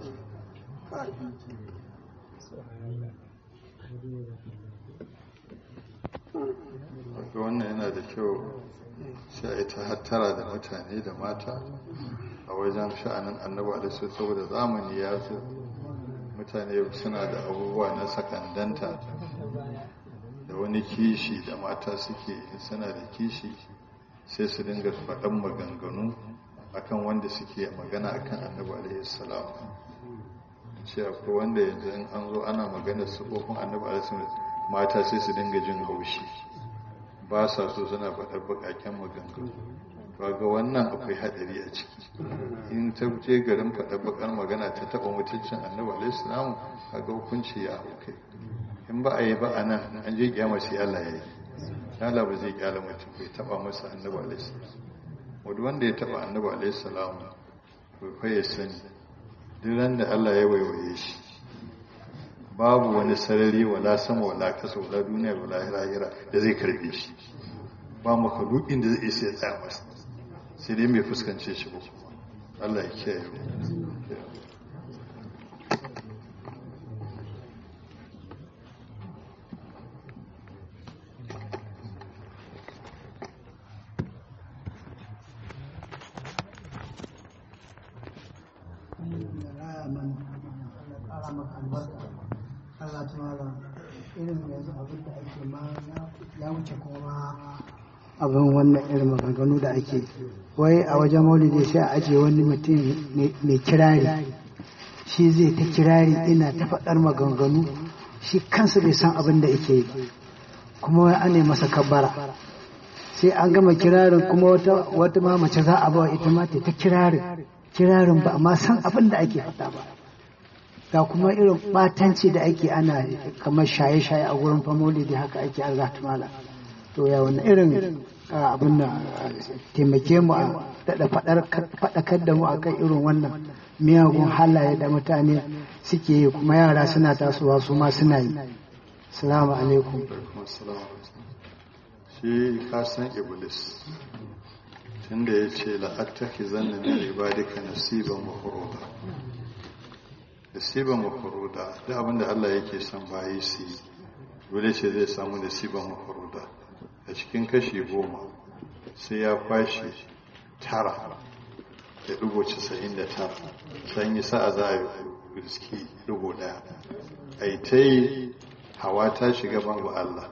Wato wannan yana da kyau sai a yi ta hattara da mutane da mata a wajen sha'anin annabi alaihi saboda zamani ya zo mutane suna da abubuwa na sakandanta da wani kishi da mata suke in suna da kishi sai su dinga faɗan maganganu akan wanda suke magana akan annabi alaihi salam ce akwai wanda yanzu in an zo ana magana sufofin annabi alaihi salam mata sai su dinga jin haushi ba sa so suna faɗar baƙaƙen maganganu ba ga wannan akwai haɗari a ciki in ta je garin faɗar baƙar magana ta taɓa mutuncin annabi alaihi salam kaga hukunci ya hau kai in ba a yi ba a nan an je kiyama sai Allah ya yi Allah ba zai kyala mutum bai taɓa masa annabi alaihi salam wanda wanda ya taɓa annabi alaihi salam to fa ya sani duk ran da Allah ya waiwaye shi babu wani sarari wala sama wala kasa wala duniya wala lahira da zai karbe shi ba makalukin da zai isa ya tsaya masa sai dai mai fuskance shi ba Allah ya kiyaye mu Allah ta mala irin yanzu abin da ake ma ya wuce kuma abin wannan irin maganganu da ake wai a wajen maulidi sai a ajiye wani mutum mai kirari shi zai ta kirari ina ta faɗar maganganu shi kansa bai san abin da yake yi kuma wai ana masa kabbara sai an gama kirarin kuma wata wata ma mace za a bawa ita ma ta ta kirarin kirarin ba amma san abin da ake faɗa ba ga kuma irin batanci da ake ana kamar shaye-shaye a wurin famoli da haka ake an mala to ya wani irin abin da taimake mu a daɗa faɗakar da mu a kan irin wannan miyagun halaye da mutane suke yi kuma yara suna tasowa su ma suna yi salamu alaikum shi kasan iblis tunda ya ce la'attaki zanna min ibadika nasiban mafuruda nasiban mafuruda duk abinda Allah yake son bayi su yi dole ce zai samu nasiban mafuruda a cikin kashi goma sai ya kwashe tara da dubu casa'in da tara san yi sa'a za a yi riski dubu daya a yi ta yi hawa ta shiga babu Allah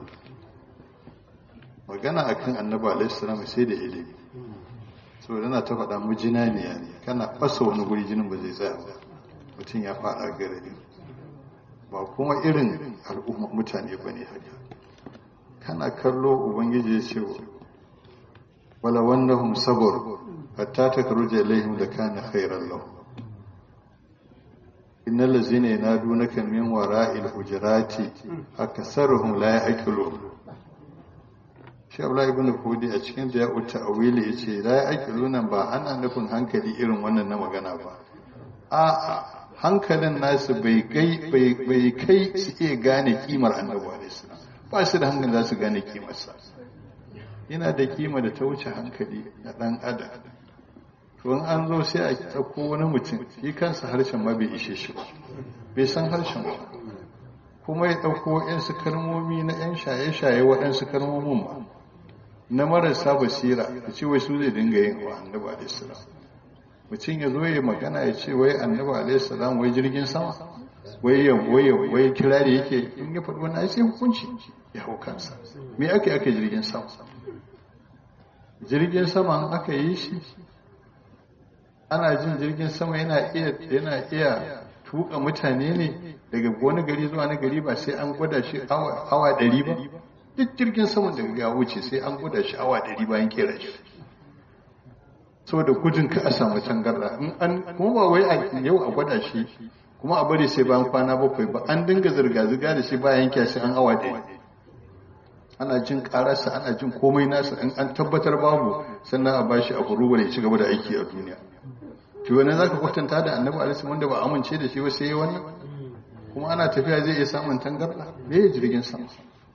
magana akan annabi alaihi salam sai da ilimi saboda na ta faɗa mu jinaniya ne kana fasa wani guri jinin ba zai tsaya ba mutum ya faɗa garari ba kuma irin al'umma mutane ba ne haka kana kallo ubangiji ya ce wala wannahum sabr hatta takruja ilaihim da kana khairan lahum innal ladzina yanadunaka min wara'il hujurati aksaruhum la ya'qilun shi Abdullahi ibn Fudi a cikin da ya uta awili yace la ya'qilun ba ana nufin hankali irin wannan na magana ba a hankalin nasu bai kai bai kai su iya gane kimar annabi alaihi salam ba su da hankali za su gane kimarsa yana da kima da ta wuce hankali na dan adam to in an zo sai a ɗauko wani mutum shi kansa harshen ma bai ishe shi ba bai san harshen ba kuma ya ɗauko waɗansu kalmomi na 'yan shaye-shaye waɗansu kalmomin ba na marasa basira da ce wai su zai dinga yin wa annabi alaihi salam mutum ya zo ya magana ya ce wai annabi alaihi salam wai jirgin sama wai ya wai wai kirari yake in ya faɗi wani sai hukunci ya hau kansa me ake ake jirgin sama jirgin sama aka yi shi ana jin jirgin sama yana iya yana iya tuka mutane ne daga wani gari zuwa wani gari ba sai an gwada shi awa ɗari ba duk jirgin sama da ya wuce sai an gwada shi awa ɗari bayan kera shi saboda gudun ka a samu tangarda in an kuma ba wai a yau a gwada shi kuma a bari sai bayan kwana bakwai ba an dinga zirga-zirga da shi bayan kyashi an awa ɗaya ana jin kararsa ana jin komai nasa in an tabbatar babu sannan a bashi a kuruwa ya ci gaba da aiki a duniya to wani za ka kwatanta da annabi alaihi wanda ba amince da shi ba sai wani kuma ana tafiya zai iya samun tangarda me ya jirgin sama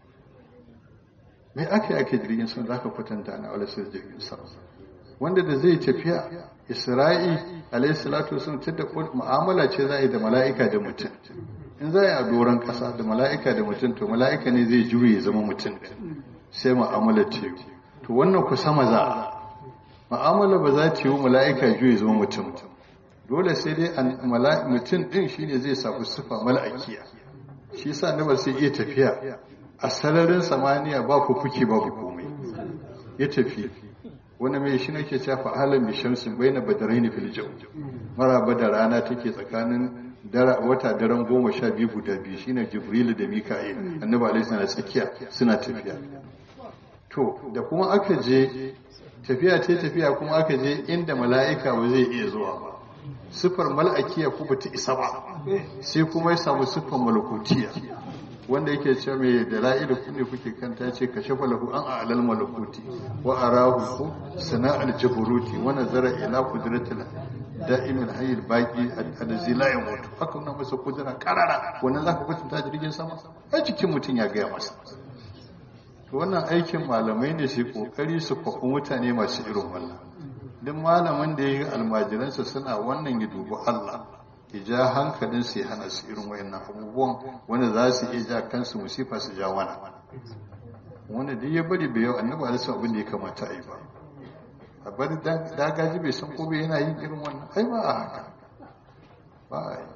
me ake ake jirgin sama za ka kwatanta na alaihi jirgin sama wanda da zai tafiya isra'i alaihi salatu wasallam ta da mu'amala ce za a yi da mala'ika da mutum in za a yi a doron ƙasa da mala'ika da mutum to mala'ika ne zai juye zama mutum sai mu'amala ce to wannan ku sama za a mu'amala ba za ta yi mala'ika juye zama mutum dole sai dai mutum ɗin shine zai samu sifa mala'ikiya shi sa na ba sai iya tafiya a sararin samaniya ba ku kuke babu komai ya tafi wani mai shi nake cewa fa'alan bi shamsin baina badaraini fil jaw maraba da rana take tsakanin wata daren goma sha biyu guda biyu shine jibrilu da mika'il annabi alaihi salam tsakiya suna tafiya to da kuma aka je tafiya ce tafiya kuma aka je inda mala'ika ba zai iya zuwa ba sifar mal'akiya ko bata isa ba sai kuma ya samu sifar malakutiya wanda yake ce mai da la'ilu ku ne kuke kanta ce ka shafa lahu an a'lal malakuti wa arahu ku sana'al jaburuti wa nazara ila qudratil da'imin hayyul baqi allazi la yamut haka wannan masa kudura karara wannan zaka kwatanta jirgin sama ai cikin mutun ya gaya masa to wannan aikin malamai ne su kokari su kwafi mutane masu irin wannan duk malamin da ya yi almajiransa suna wannan ya dubi Allah ya ja hankalin su ya hana su irin wayannan abubuwan wanda za su iya ja kansu musifa su ja wana wanda duk ya bari bai yau annabi alaihi abin da ya kamata a yi ba a bari dagaji bai san ko bai yana yin irin wannan ai ba a haka ba a yi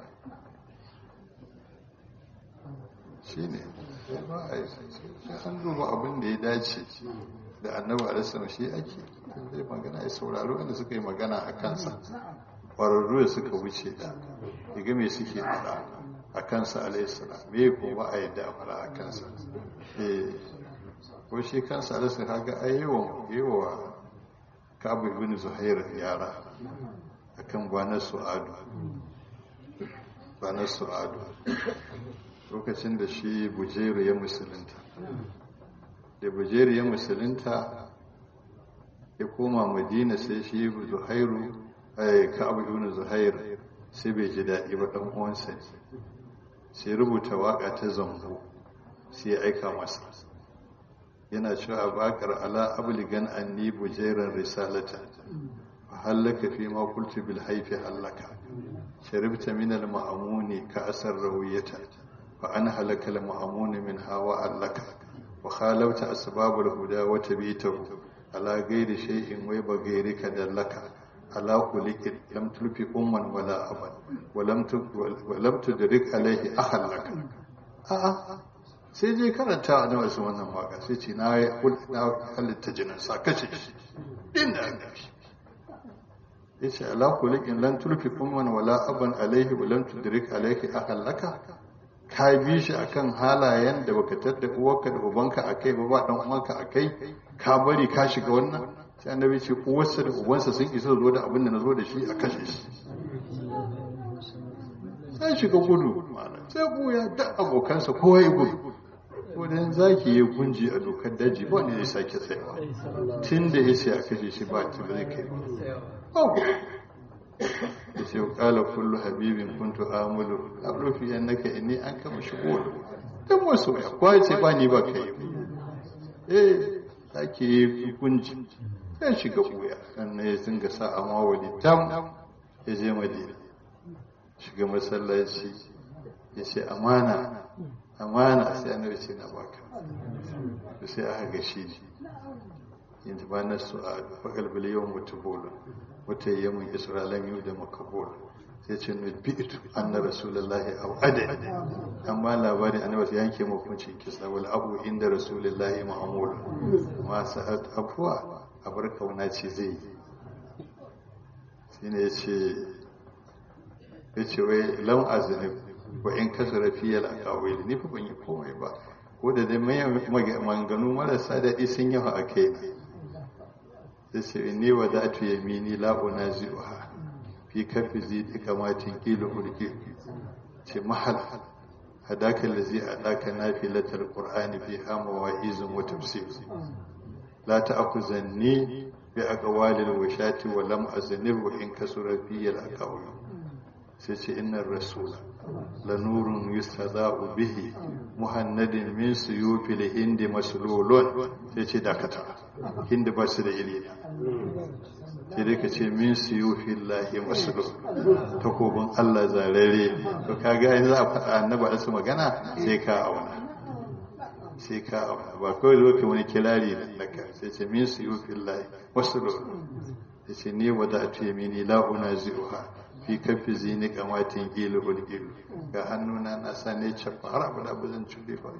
shi ne ba a yi sai an duba abin da ya dace da annabi alaihi shi ake zai magana ya sauraro wanda suka yi magana a kansa ƙwararru da suka wuce da daga me suke faɗa a kansa alaihissalam me ko ba a yadda a faɗa a kansa ko shi kansa alaihissalam kaga ai yawan yawa kabu ibn zuhair yara akan gwanar su'adu gwanar su'adu lokacin da shi bujeru ya musulunta da bujeru ya musulunta ya koma madina sai shi zuhairu ka'abu ibn zuhair sai bai ji daɗi ba ɗan uwansa sai rubuta waƙa ta zambo sai ya aika masa yana cewa baƙar ala abligan anni bujairan risalata fa hallaka fi ma qultu bil haifi hallaka sharibta min al ma'amuni ka asar rawiyata fa an halaka al ma'amuni min hawa allaka wa khalawta asbab al huda wa tabitahu ala ghairi shay'in wa baghairika dallaka ala kulikin lam tulfi umman wala aban walam tudrik alaihi ahan laka a'a sai je karanta a nawa su wannan waka sai ce na halitta jinin sa kashe shi inda an gashi ya ce ala kulikin lam tulfi umman wala aban alaihi walam tudrik alaihi ahan laka ka bi shi akan halayen da baka tadda uwarka da ubanka akai ba ba dan uwanka akai ka bari ka shiga wannan sai annabi ce uwarsa da ubansa sun isa zo da abin da na zo da shi a kashe shi sai shiga gudu malam sai buya da abokansa kowa ya gudu wadan zaki ya gunji a dokar daji ba ne zai sake tsayawa tun da ya ce a kashe shi ba ta zai kai ba ya ce kala kullu habibin kuntu amulu abdu fi annaka inni an kama shigo dan wasu ya kwa ce ba ni ba kai eh zaki yi gunji sai shiga buya sannan ya dinga sa amma wali tam ya je madina shiga masallaci ya ce amana amana sai annabi ce na baka da sai aka ga shi yin ba na su'ad fa qalbi yawm mutubul wata yamin isra'ilan yau da makabul sai ce ne bi'tu anna rasulullahi aw ada amma labarin annabi sai yanke mu hukuncin kisa wal abu inda rasulullahi ma'mul ma sa'ad afwa abar kauna ce zai yi shine yace yace wai lam aznib wa in kasara fiyal aqawil ni fa ban yi komai ba ko da dai mai manganu marasa daɗi sun yawa a kaina sai ce ni wa za tu yamini la unazi'uha fi kafi zidi kamatin kila ulki ce mahal hadaka allazi adaka nafilatal qur'ani fi hama wa izin wa tafsir la ta'khuzanni bi aqwalil washati wa lam aznib wa in kasura fiyal aqawil sai ce innar rasula lanurun yustaza'u bihi muhannadin min suyufil hindi maslulun sai ce dakata hindi ba su da ilimi sai dai ka ce min suyufil lahi maslul takobin Allah zarare to kaga yanzu za a faɗa annaba da su magana sai ka auna sai ka auna ba kawai zo ka wani kirari da ka sai ce min suyufil lahi maslul sai ce ni wada'tu yamini la unazi'uha fi kafi zini kamatin ilu ulgilu ga hannuna na sa ne cafa har abu da abu zan cuɗe ba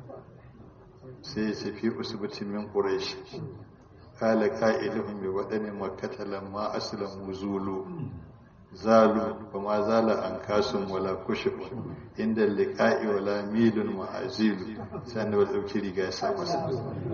sai ya ce fi usubutin min ƙuraishi kala ka'iluhun bi waɗanne makata lamma aslamu zulu zalu ba ma zala an kasun wala kushifu inda liƙa'i wala milun ma'azilu sai da wadda ɗauki riga ya sa masa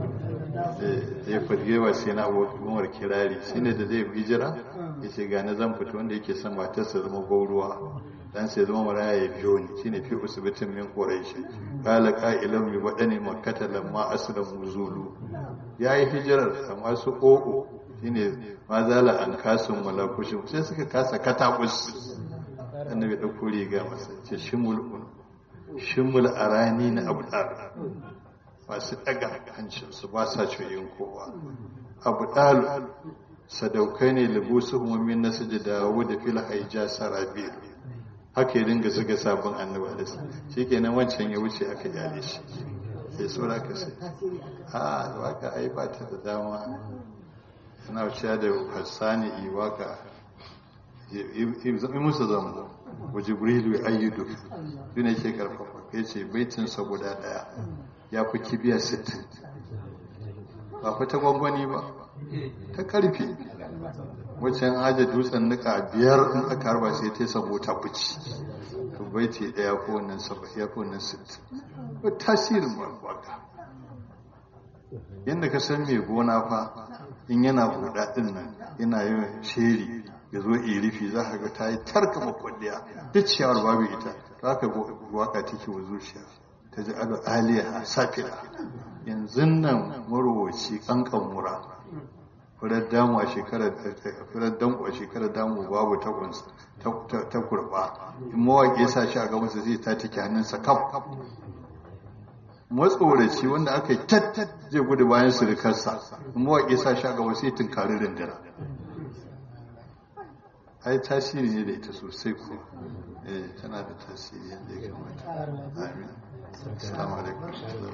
ya fadgewa sai na umar kirari shi ne da zai hijira ya ce gane zan fito wanda yake son matarsa zama gauruwa dan sai zama maraya ya biyo ni shine fi usubitin min quraish qala qa'ilan bi wadani makkata lamma aslamu zulu yayi hijirar amma su ƙoƙo shine ma zala an kasun wala kushin sai suka kasa katabus annabi dauko riga masa ce shimul shimul arani na abdar masu daga hancinsu ba sa coyin kowa abu ɗalu sadaukai ne libusu umarmin na suji dawo da fil haija sarabil haka ya dinga zuga sabon annaba da su shi kenan wancan ya wuce aka yale shi ya tsora ka sai a waka ai ba ta da dama yana wuce da hassani yi waka yi musu zama wa jibrilu ya ayyudu shi ne ke karfafa ya ce baitinsa guda daya ya fi kibiya 60 ba fi ta gwangwani ba ta karfe waccan aje dutsen nika biyar in aka harba sai ta sabo ta fici to baiti daya ko wannan saba ya ko wannan 60 ba tasirin waka yadda ka san mai gona fa in yana buɗa ɗin nan yana yin sheri ya zo irifi za ka ga ta yi tarka makwalliya duk ciyawar babu ita za ka waka take wa zuciya ta ji ado aliya safira yanzu nan marowaci kankan mura furar damu a shekarar furar damu a shekarar damu babu takunsa ta kurba in mawaƙi ya sa shi a gabansa zai ta take hannunsa kaf matsoraci wanda aka yi tattat zai gudu bayan surukarsa in mawaƙi ya sa shi a gaba sai tunkari rindina ai tasiri ne da ita sosai ko eh tana da tasiri yadda ya kamata amin assalamu alaikum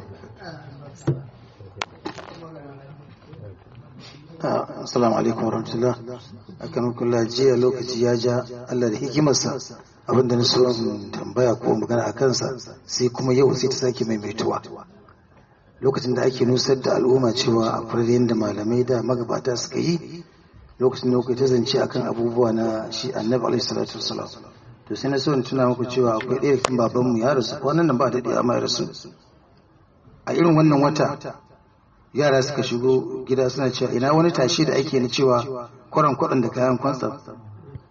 assalamu alaikum warahmatullah akan kula jiya lokaci ya ja Allah da hikimarsa abinda na so tambaya ko magana a kansa sai kuma yau sai ta sake maimaituwa lokacin da ake nusar da al'umma cewa akwai yadda malamai da magabata suka yi lokacin da kuka ta zance akan abubuwa na shi annabi alaihi salatu wasalam to sai na so in tuna muku cewa akwai ɗaya cikin babanmu ya rasu wannan nan ba da ɗaya amma ya rasu a irin wannan wata yara suka shigo gida suna cewa ina wani tashi da ake na cewa kwaran kwaɗan da kayan kwansa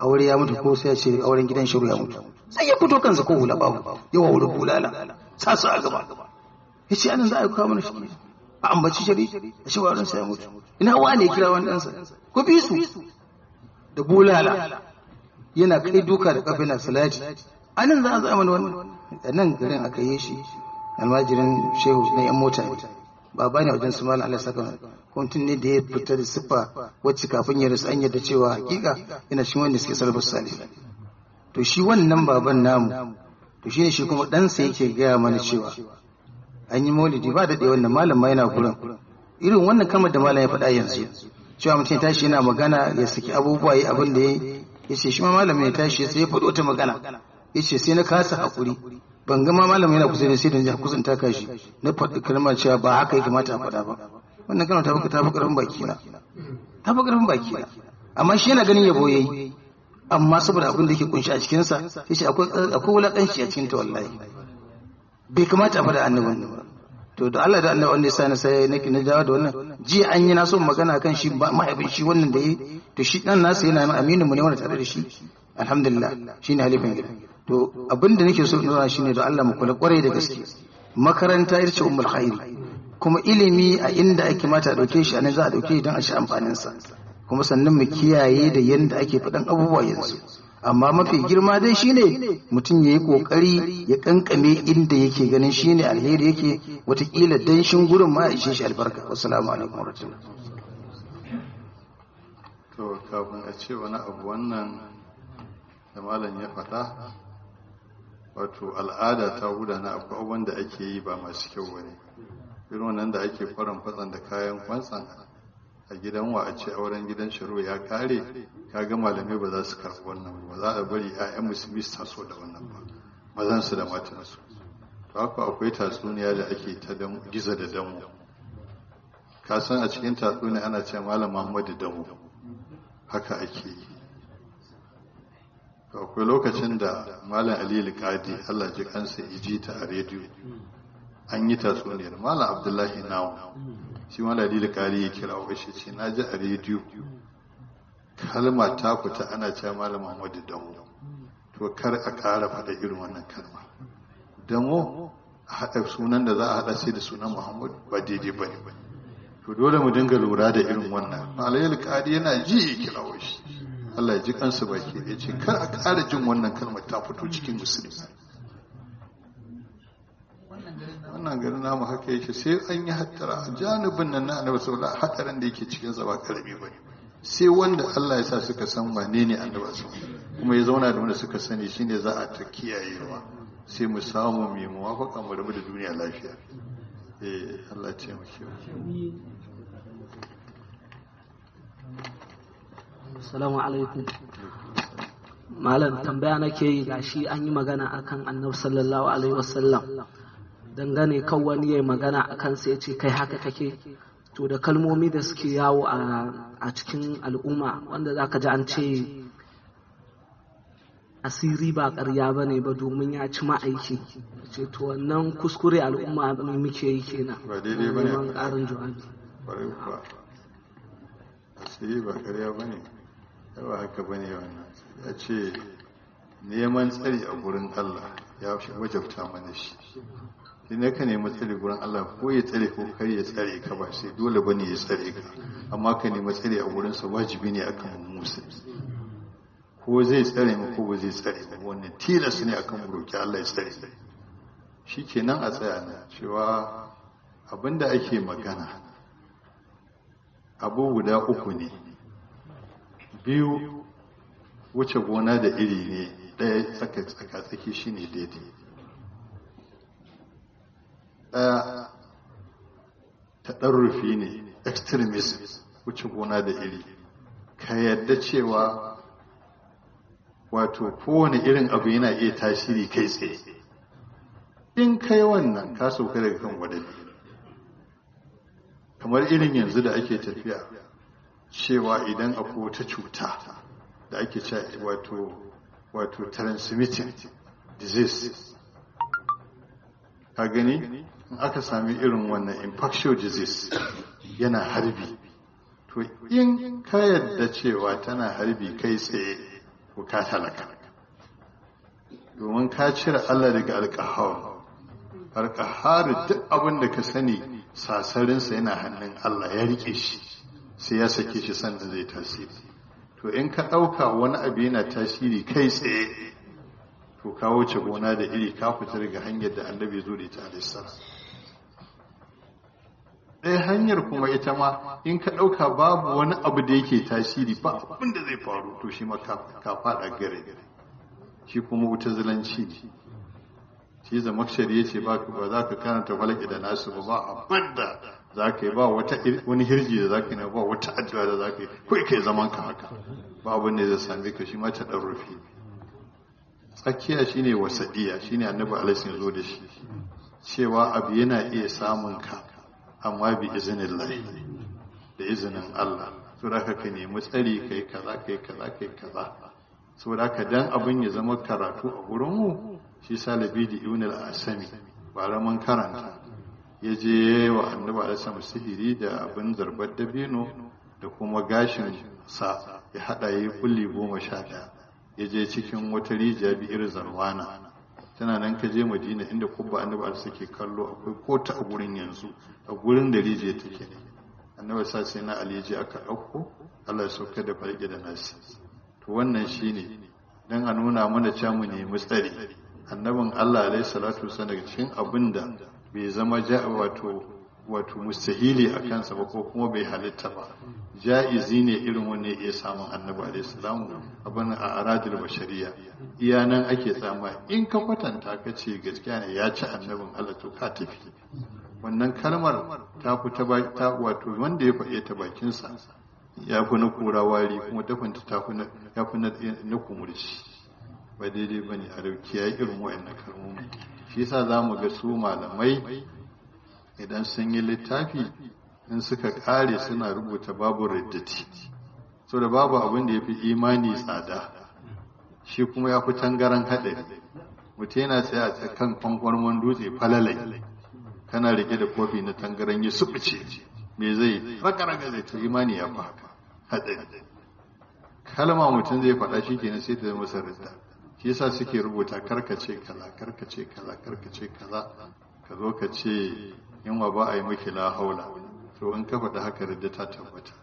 aure ya mutu ko sai ya ce auren gidan shiru ya mutu sai ya fito kansa ko hula babu yawa wuri bulala sa su a gaba ya ce anan za a yi kawo mana shi a ambaci shari da shi wurin sa ya mutu ina wa ne kira wani ɗansa ko bi su da bulala yana kai duka da kafin salati anan za a zama wani da nan garin aka yi shi almajirin shehu na yan mota ne baba ne a wajen su malam Allah saka mutum ne da ya fita da siffa wacce kafin ya rasu an yadda cewa hakika yana cikin wanda suke sarrafa salih to shi wannan baban namu to shine shi kuma ɗansa yake gaya mana cewa an yi maulidi ba da wannan malam ma yana gurin irin wannan kamar da malam ya faɗa yanzu cewa mutum ya tashi yana magana ya saki abubuwa ya abin da ya ya ce shi ma malam ya tashi sai ya faɗi wata magana ya ce sai na kasa haƙuri ban ga ma malam yana kusa da sai da ya kusan taka shi na faɗi kalma cewa ba haka ya kamata a faɗa ba wannan kalma ta fi ta fi ƙarfin baki na ta fi ƙarfin baki na amma shi yana ganin yabo yayi amma saboda abin da yake kunshi a cikinsa sai shi akwai akwai wulaƙanci a cikin ta wallahi bai kamata a faɗa annabin ba to da Allah da Allah wanda ya sani sai nake na dawo da wannan jiya an yi na so magana kan shi mahaifin shi wannan da yi to shi dan nasa yana nan aminin mu ne wanda tare da shi alhamdulillah shine halifin gida to abin da nake so in nuna shine da Allah mu kula kwarai da gaske makaranta ita ce ummul khairi kuma ilimi a inda ake mata a dauke shi anan za a dauke don a ci amfanin sa kuma sannan mu kiyaye da yanda ake faɗan abubuwa yanzu amma mafi girma dai shine mutum ya yi ƙoƙari ya ƙanƙame inda yake ganin shine alheri yake watakila danshin gurin ma ishe shi albarka wassalamu alaikum warahmatullahi to kafin a ce wani abu wannan da malam ya faɗa wato al'ada ta gudana akwai abubuwan da ake yi ba masu kyau wani irin wannan da ake faran fatsan da kayan kwantsan a gidan wa a ce auren gidan shiro ya kare kaga malamai ba za su karɓi wannan ba za a bari 'ya'yan musulmi su taso da wannan ba mazan su da matan su to haka akwai tatsuniya da ake ta giza da damu ka san a cikin tatsuniya ana ce malam Muhammadu damu haka ake yi to akwai lokacin da malam Ali Qadi Allah ji kansa iji ta a rediyo an yi tatsuniyar malam Abdullahi Nawu shi wanda dalili kari ya kira wa shi ce na ji a rediyo kalma ta fita ana cewa malam Muhammadu Damo to kar a ƙara faɗa irin wannan kalma Damo a haɗa sunan da za a haɗa sai da sunan Muhammadu ba daidai ba ne to dole mu dinga lura da irin wannan alayil kari yana ji ya kira wa shi Allah ya ji kansa baki ya ce kar a ƙara jin wannan kalmar ta fito cikin musulmi wannan garin namu haka yake sai an yi hattara a janibin nan na annabi sallallahu alaihi hadarin da yake cikin sa ba karami bane sai wanda Allah ya sa suka san wane ne annabi sallallahu kuma ya zauna da wanda suka sani shine za a ta kiyayewa sai mu samu mai muwafaka mu rabu da duniya lafiya eh Allah ya ce mu Assalamu alaikum. Malam tambaya nake yi gashi an yi magana akan Annabi sallallahu alaihi wasallam. dangane kan wani ya magana a kansa ya ce kai haka kake to da kalmomi da suke yawo a cikin al'umma wanda za ka ji an ce asiri ba ƙarya ba ne ba domin ya ci ma'aiki ce to wannan kuskure al'umma ne muke yi kenan ba daidai ba ne ƙarin jawabi ƙwarai kuwa asiri ba ƙarya ba ne yawa haka ba ne wannan ya ce neman tsari a gurin allah ya wajabta mana shi shi ne ka nemi tsare gurin Allah ko ya tsare ko kar ya tsare ka ba sai dole ba ne ya tsare ka amma ka nemi tsare a gurinsa wajibi ne akan musa ko zai tsare mu ko ba zai tsare mu wannan tilas ne akan mu roki Allah ya tsare shi kenan a tsaya na cewa abinda ake magana abu guda uku ne biyu wuce gona da iri ne ɗaya tsaka tsaka tsaki shine daidai ɗaya ta ɗarrufi ne extremism wuce gona da iri ka yadda cewa wato kowane irin abu yana iya tasiri kai tsaye in kai wannan ka sauka daga kan wadani kamar irin yanzu da ake tafiya cewa idan akwai wata cuta da ake cewa wato wato transmitting disease ka gani in aka sami irin wannan infectious disease yana harbi to in ka yadda cewa tana harbi kai tsaye ko ka talaka domin ka cire Allah daga alƙahar alƙahar duk abin da ka sani sasarinsa yana hannun Allah ya rike shi sai ya sake shi sannan zai tasiri to in ka ɗauka wani abu yana tasiri kai tsaye to ka wuce gona da iri ka fita daga hanyar da annabi zo da ita alaihissalam ɗaya hanyar kuma ita ma in ka ɗauka babu wani abu da yake tasiri ba abin da zai faru to shi ma ka faɗa gare shi kuma wuta zilanci ne shi zamakshari ya ce ba za ka karanta falaki da nasu ba ba abin da za ka yi ba wani hirji da za ka yi ba wata addu'a da za ka yi kawai kai zaman ka haka ba abin da zai same ka shi ma ta ɗan rufe tsakiya shine wasadiya shine annabi alaihi zo da shi cewa abu yana iya samun ka amma bi izinin lahi da izinin Allah so da ka nemi tsari kai kaza kai kaza kai kaza so da ka dan abin ya zama karatu a gurin mu shi salabi da ibn al-asami ba raman karanta ya je wa annabi alaihi sihiri da abin zarbar dabino da kuma gashin sa ya hada yi kulli goma sha daya ya je cikin wata rijiya bi'ir zarwana tana nan ka je madina inda kubba annabi al suke kallo akwai kota a gurin yanzu a gurin da rijiya take ne annabi sa sai na aliji aka dauko Allah ya sauka da farke da nasi to wannan shine dan a nuna mana cewa mu nemi tsari annabin Allah alaihi salatu wasallam daga cikin abinda bai zama ja wato wato mustahili a kansa ba ko kuma bai halitta ba ja'izi ne irin wanne ya samun annabi alaihi salamu abin a aradil bashariya iya nan ake tsama in ka kwatanta ka ce gaskiya ne ya ci annabin Allah to ka tafi wannan kalmar ta fi ta wato wanda ya faɗe ta bakinsa ya fi na kura wari kuma tafinta ta fi ya fi na kumurci ba daidai ba ne a dauki ya irin wa'annan kalmomi shi yasa za mu ga su malamai idan sun yi littafi in suka kare suna rubuta babu riddati so da babu abin da ya fi imani tsada shi kuma ya fi tangaran haɗari mutum yana tsaye a kan kwankwarmon dutse falalai kana rike da kofi na tangaran ya suɓuce me zai raka-raka zai to imani ya fi haka haɗari kalma mutum zai faɗa shi kenan sai ta zama sarrafa shi yasa suke rubuta karkace kaza karkace kaza karkace kaza ka zo ka ce yunwa ba a yi miki la haula to in ka faɗi haka da ta tabbata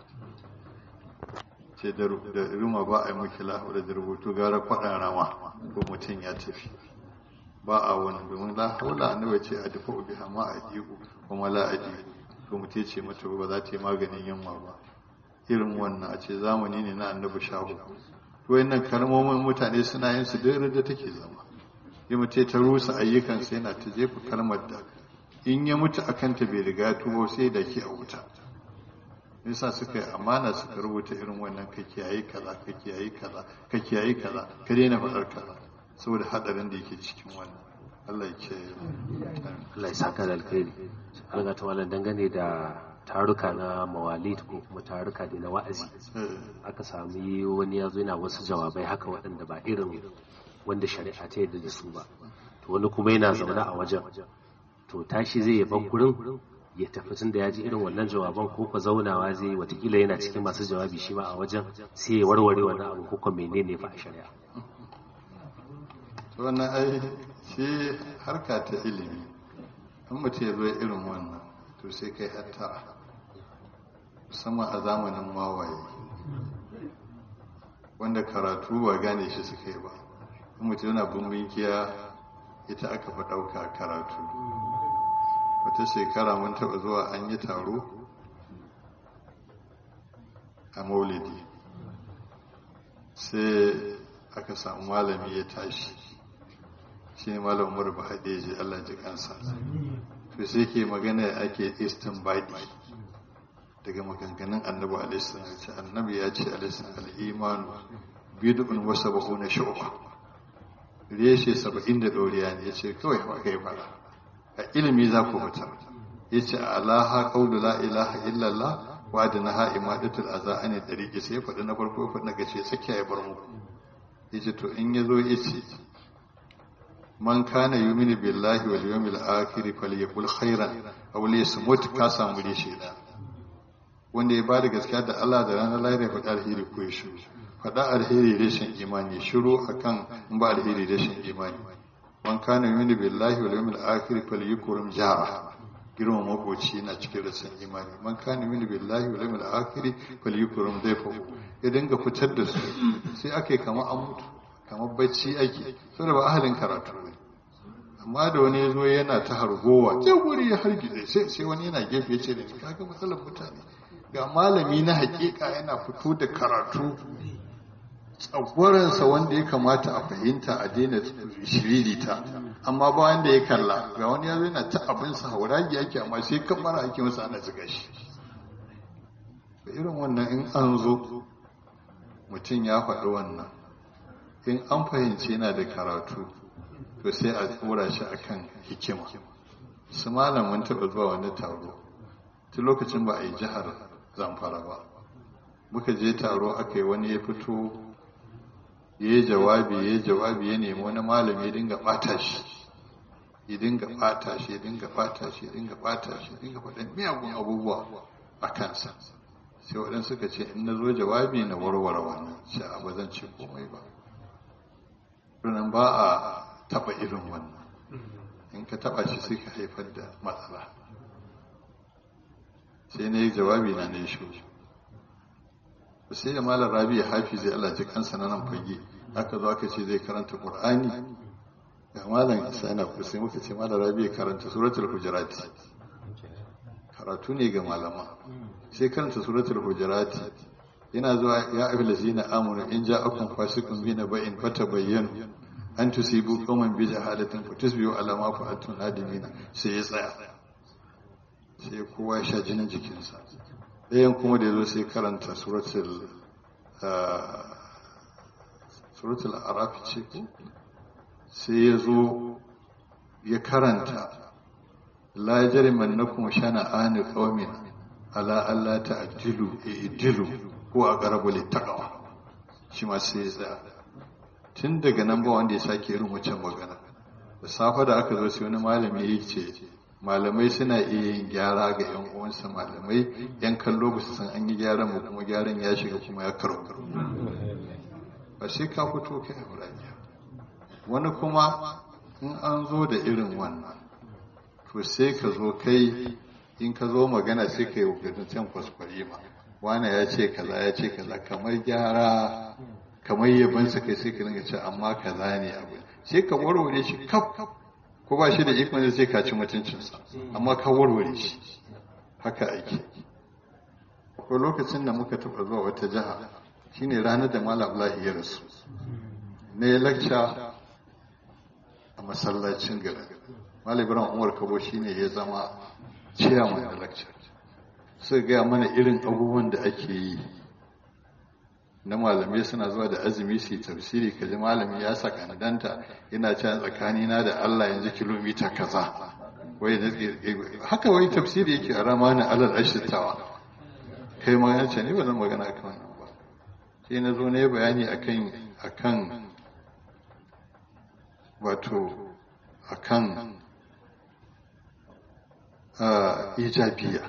ce da ruma ba a yi miki la haula da rubutu gara kwaɗan rama ko mutum ya tafi ba a wani domin la haula annabi ce a dafa ubi hama a jiku kuma la a jiku to mutum ce mata ba za ta yi maganin yunwa ba irin wannan a ce zamani ne na annabi shahu to wayannan kalmomin mutane suna yin su duk da take zama yi mutum ta rusa ayyukansa yana ta jefa kalmar da in ya mutu a kanta bai riga tubo sai da ke a wuta nisa suka yi amana suka rubuta irin wannan ka kiyaye kaza ka kiyaye kaza ka kiyaye kaza ka daina faɗar kaza saboda hadarin da yake cikin wannan Allah ya kiyaye Allah ya saka da alkhairi an ga tawalan dangane da taruka na mawalid ko kuma taruka da na wa'azi aka sami wani ya zo yana wasu jawabai haka waɗanda ba irin wanda shari'a ta yadda da su ba to wani kuma yana zaune a wajen to tashi zai yaban gurin ya tafi tun da ya ji irin wannan jawaban ko ka zaunawa zai watakila yana cikin masu jawabi shi ma a wajen sai ya warware wani abu ko kuma menene fa a shari'a wannan ai shi harka ta ilimi in mutum ya zo irin wannan to sai kai hatta musamman a zamanin wawaye wanda karatu ba gane shi suka yi ba in mutum yana bin kiya ita aka fi ɗauka karatu wata shekara mun taɓa zuwa an yi taro a maulidi sai aka samu malami ya tashi shi ne malam umar ba haɗeji allah ji kansa to sai ke magana ake baɗi daga maganganun annabi alaihissalam ce annabi ya ce alaihissalam al'imanu bid'un wa sab'una shu'ba reshe saba'in da ɗoriya ne ya ce kawai ba kai fara a ilimi za ku fita ya ce alaha qawlu la ilaha illallah wa adnaha imadatul aza an tariqi sai faɗi na farko faɗi na gace tsakiya ya bar muku yace to in yazo yace man kana yuminu billahi wal yawmil akhir falyakul khairan aw liyasmut ka samu reshe da wanda ya bada gaskiya da Allah da ranar lahira ya faɗa alheri ko ya shiru faɗa alheri rashin imani shiru akan in ba alheri rashin imani man kana yu'minu billahi wal yawmil akhir falyukrim jara girma makoci na cikin rashin imani man kana yu'minu billahi wal yawmil akhir falyukrim dayfahu ya dinga fitar da su sai ake kama an mutu kamar bacci ake saboda ba ahalin karatu ne amma da wani ya zo yana ta hargowa sai guri ya hargize sai sai wani yana gefe ya ce da ni kaga matsalar mutane ga malami na hakika yana fito da karatu tsagwaransa wanda ya kamata a fahimta a daina shiririta amma ba wanda ya kalla ga wani ya zo yana ta abinsa hauragi ake amma sai kamara ake masa ana ziga shi irin wannan in an zo mutum ya faɗi wannan in an fahimci yana da karatu to sai a tsora shi akan hikima su malamin taɓa zuwa wani taro tun lokacin ba a yi jihar zamfara ba muka je taro aka yi wani ya fito ya yi jawabi ya yi jawabi ya nemi wani malami ya dinga ɓata shi ya dinga ɓata shi ya dinga ɓata shi ya dinga ɓata shi ya dinga faɗin miyagun abubuwa a kansa sai waɗansu suka ce in na zo jawabi na warware wannan sai a ba zan ce komai ba Runan ba a taɓa irin wannan in ka taɓa shi sai ka haifar da matsala sai na yi jawabi na ne shi sai da malar rabi ya hafi zai Allah ji kansa na nan fage aka zo aka ce zai karanta qur'ani ga malam isa yana kusa muka ce malar rabi ya karanta suratul hujurati karatu ne ga malama sai karanta suratul hujurati yana zuwa ya ayyuhal ladzina amanu in ja'akum fasiqun bi naba'in fatabayyanu an tusibu qauman bi jahalatin fatusbihu ala ma fa'altum nadimina sai ya tsaya sai kowa ya sha jinin jikinsa ɗayan kuma da ya zo sai karanta suratul suratul araf ce ko sai ya zo ya karanta la jarimannakum shana'ani qaumin ala alla ta'dilu i'dilu ko a garabu littaqwa shi ma sai ya tsaya tun daga nan ba wanda ya sake irin wancan magana da safe da aka zo sai wani malami ya ce malamai suna iya yin gyara ga yan uwansa malamai yan kallo ba su san an yi gyaran ba kuma gyaran ya shiga kuma ya karo ba sai ka fito kai a wani kuma in an zo da irin wannan to sai ka zo kai in ka zo magana sai ka yi wakilin can kwaskwari ma wane ya ce kaza ya ce kaza kamar gyara kamar yabansa kai sai ka dinga ce amma kaza ne abu sai ka warware shi kaf ko ba shi da ikon da sai ka ci mutuncinsa amma ka warware shi haka ake akwai lokacin da muka taɓa zuwa wata jiha shine ranar da malam Abdullahi ya rasu na ya lakca a masallacin gari malam Ibrahim Umar Kabo shine ya zama ciyaman da lakca suka gaya mana irin abubuwan da ake yi na malamai suna zuwa da azumi su yi tafsiri kaji malami ya saka danta yana can tsakanina da Allah yanzu kilomita kaza wai haka wai tafsiri yake a ramanin alal ashitawa kai ma ya ce ni ba zan magana akan wannan ba sai na zo na yi bayani akan akan wato akan ijabiya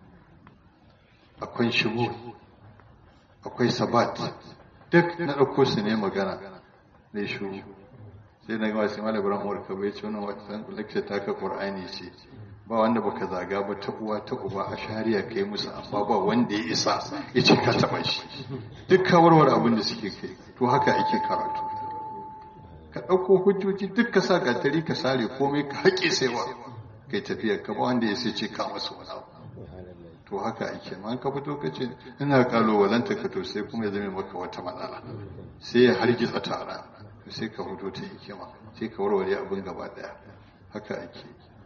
akwai shigo akwai sabat duk na ɗauko su ne magana ne shuru sai na gama sai malam ibrahim umar kaba ya ce wannan wata lecture ta ka qur'ani ce ba wanda baka zaga ba ta uwa ta uba a shari'a kai musu amma ba wanda ya isa ya ce ka taɓa shi duk ka warware abin da suke kai to haka ake karatu ka ɗauko hujjoji duk ka sa gatari ka sare komai ka haƙe saiwa kai tafiyar ka ba wanda ya sai ce ka masu wani abu to haka ake ma ka fito ka ce ina kalubalanta ka to sai kuma ya zame maka wata matsala sai ya hargitsa tara to sai ka fito ta hikima sai ka warware abin gaba daya haka ake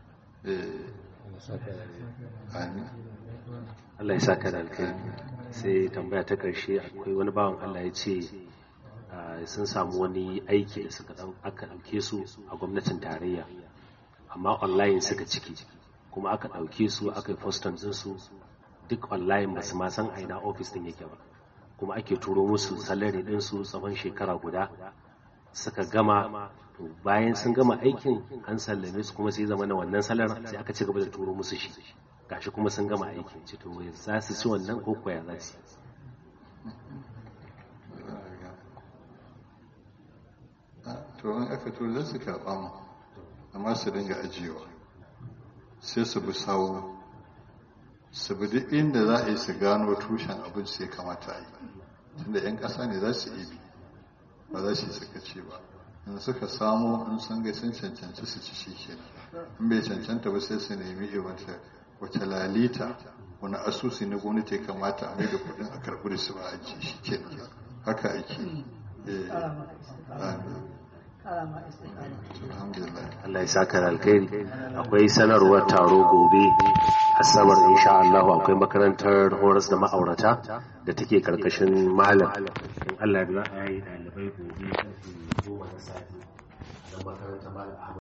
amin Allah ya saka da alkhairi sai tambaya ta karshe akwai wani bawan Allah ya ce sun samu wani aiki da suka aka ɗauke su a gwamnatin tarayya amma online suka ciki kuma aka ɗauke su aka yi fostan ɗinsu duk online ba su ma san aina ofis ɗin yake ba kuma ake turo musu salari ɗinsu tsawon shekara guda suka gama to bayan sun gama aikin an sallame su kuma sai zama na wannan salar sai aka ci gaba da turo musu shi gashi kuma sun gama aikin ci to za su ci wannan ko koya za su to in aka to za su karɓa mu amma su dinga ajiyewa sai su bi sawu su bi duk inda za a yi su gano tushen abin sai kamata a yi tunda 'yan ƙasa ne za su ibi ba za su yi sakaci ba in suka samu in sun ga sun cancanci su ci shi kenan in bai cancanta ba sai su nemi iwanta wace lalita wani asusi na gwamnati ya kamata a mai da kudin a karɓi da su ba a ji shi kenan haka ake eh amin alhamdulillah Allah ya saka da alkhairi akwai sanarwar taro gobe asabar insha Allah akwai makarantar horas da ma'aurata da take karkashin malam in Allah ya za a yi dalibai gobe karfe goma na safe a makarantar malam Ahmad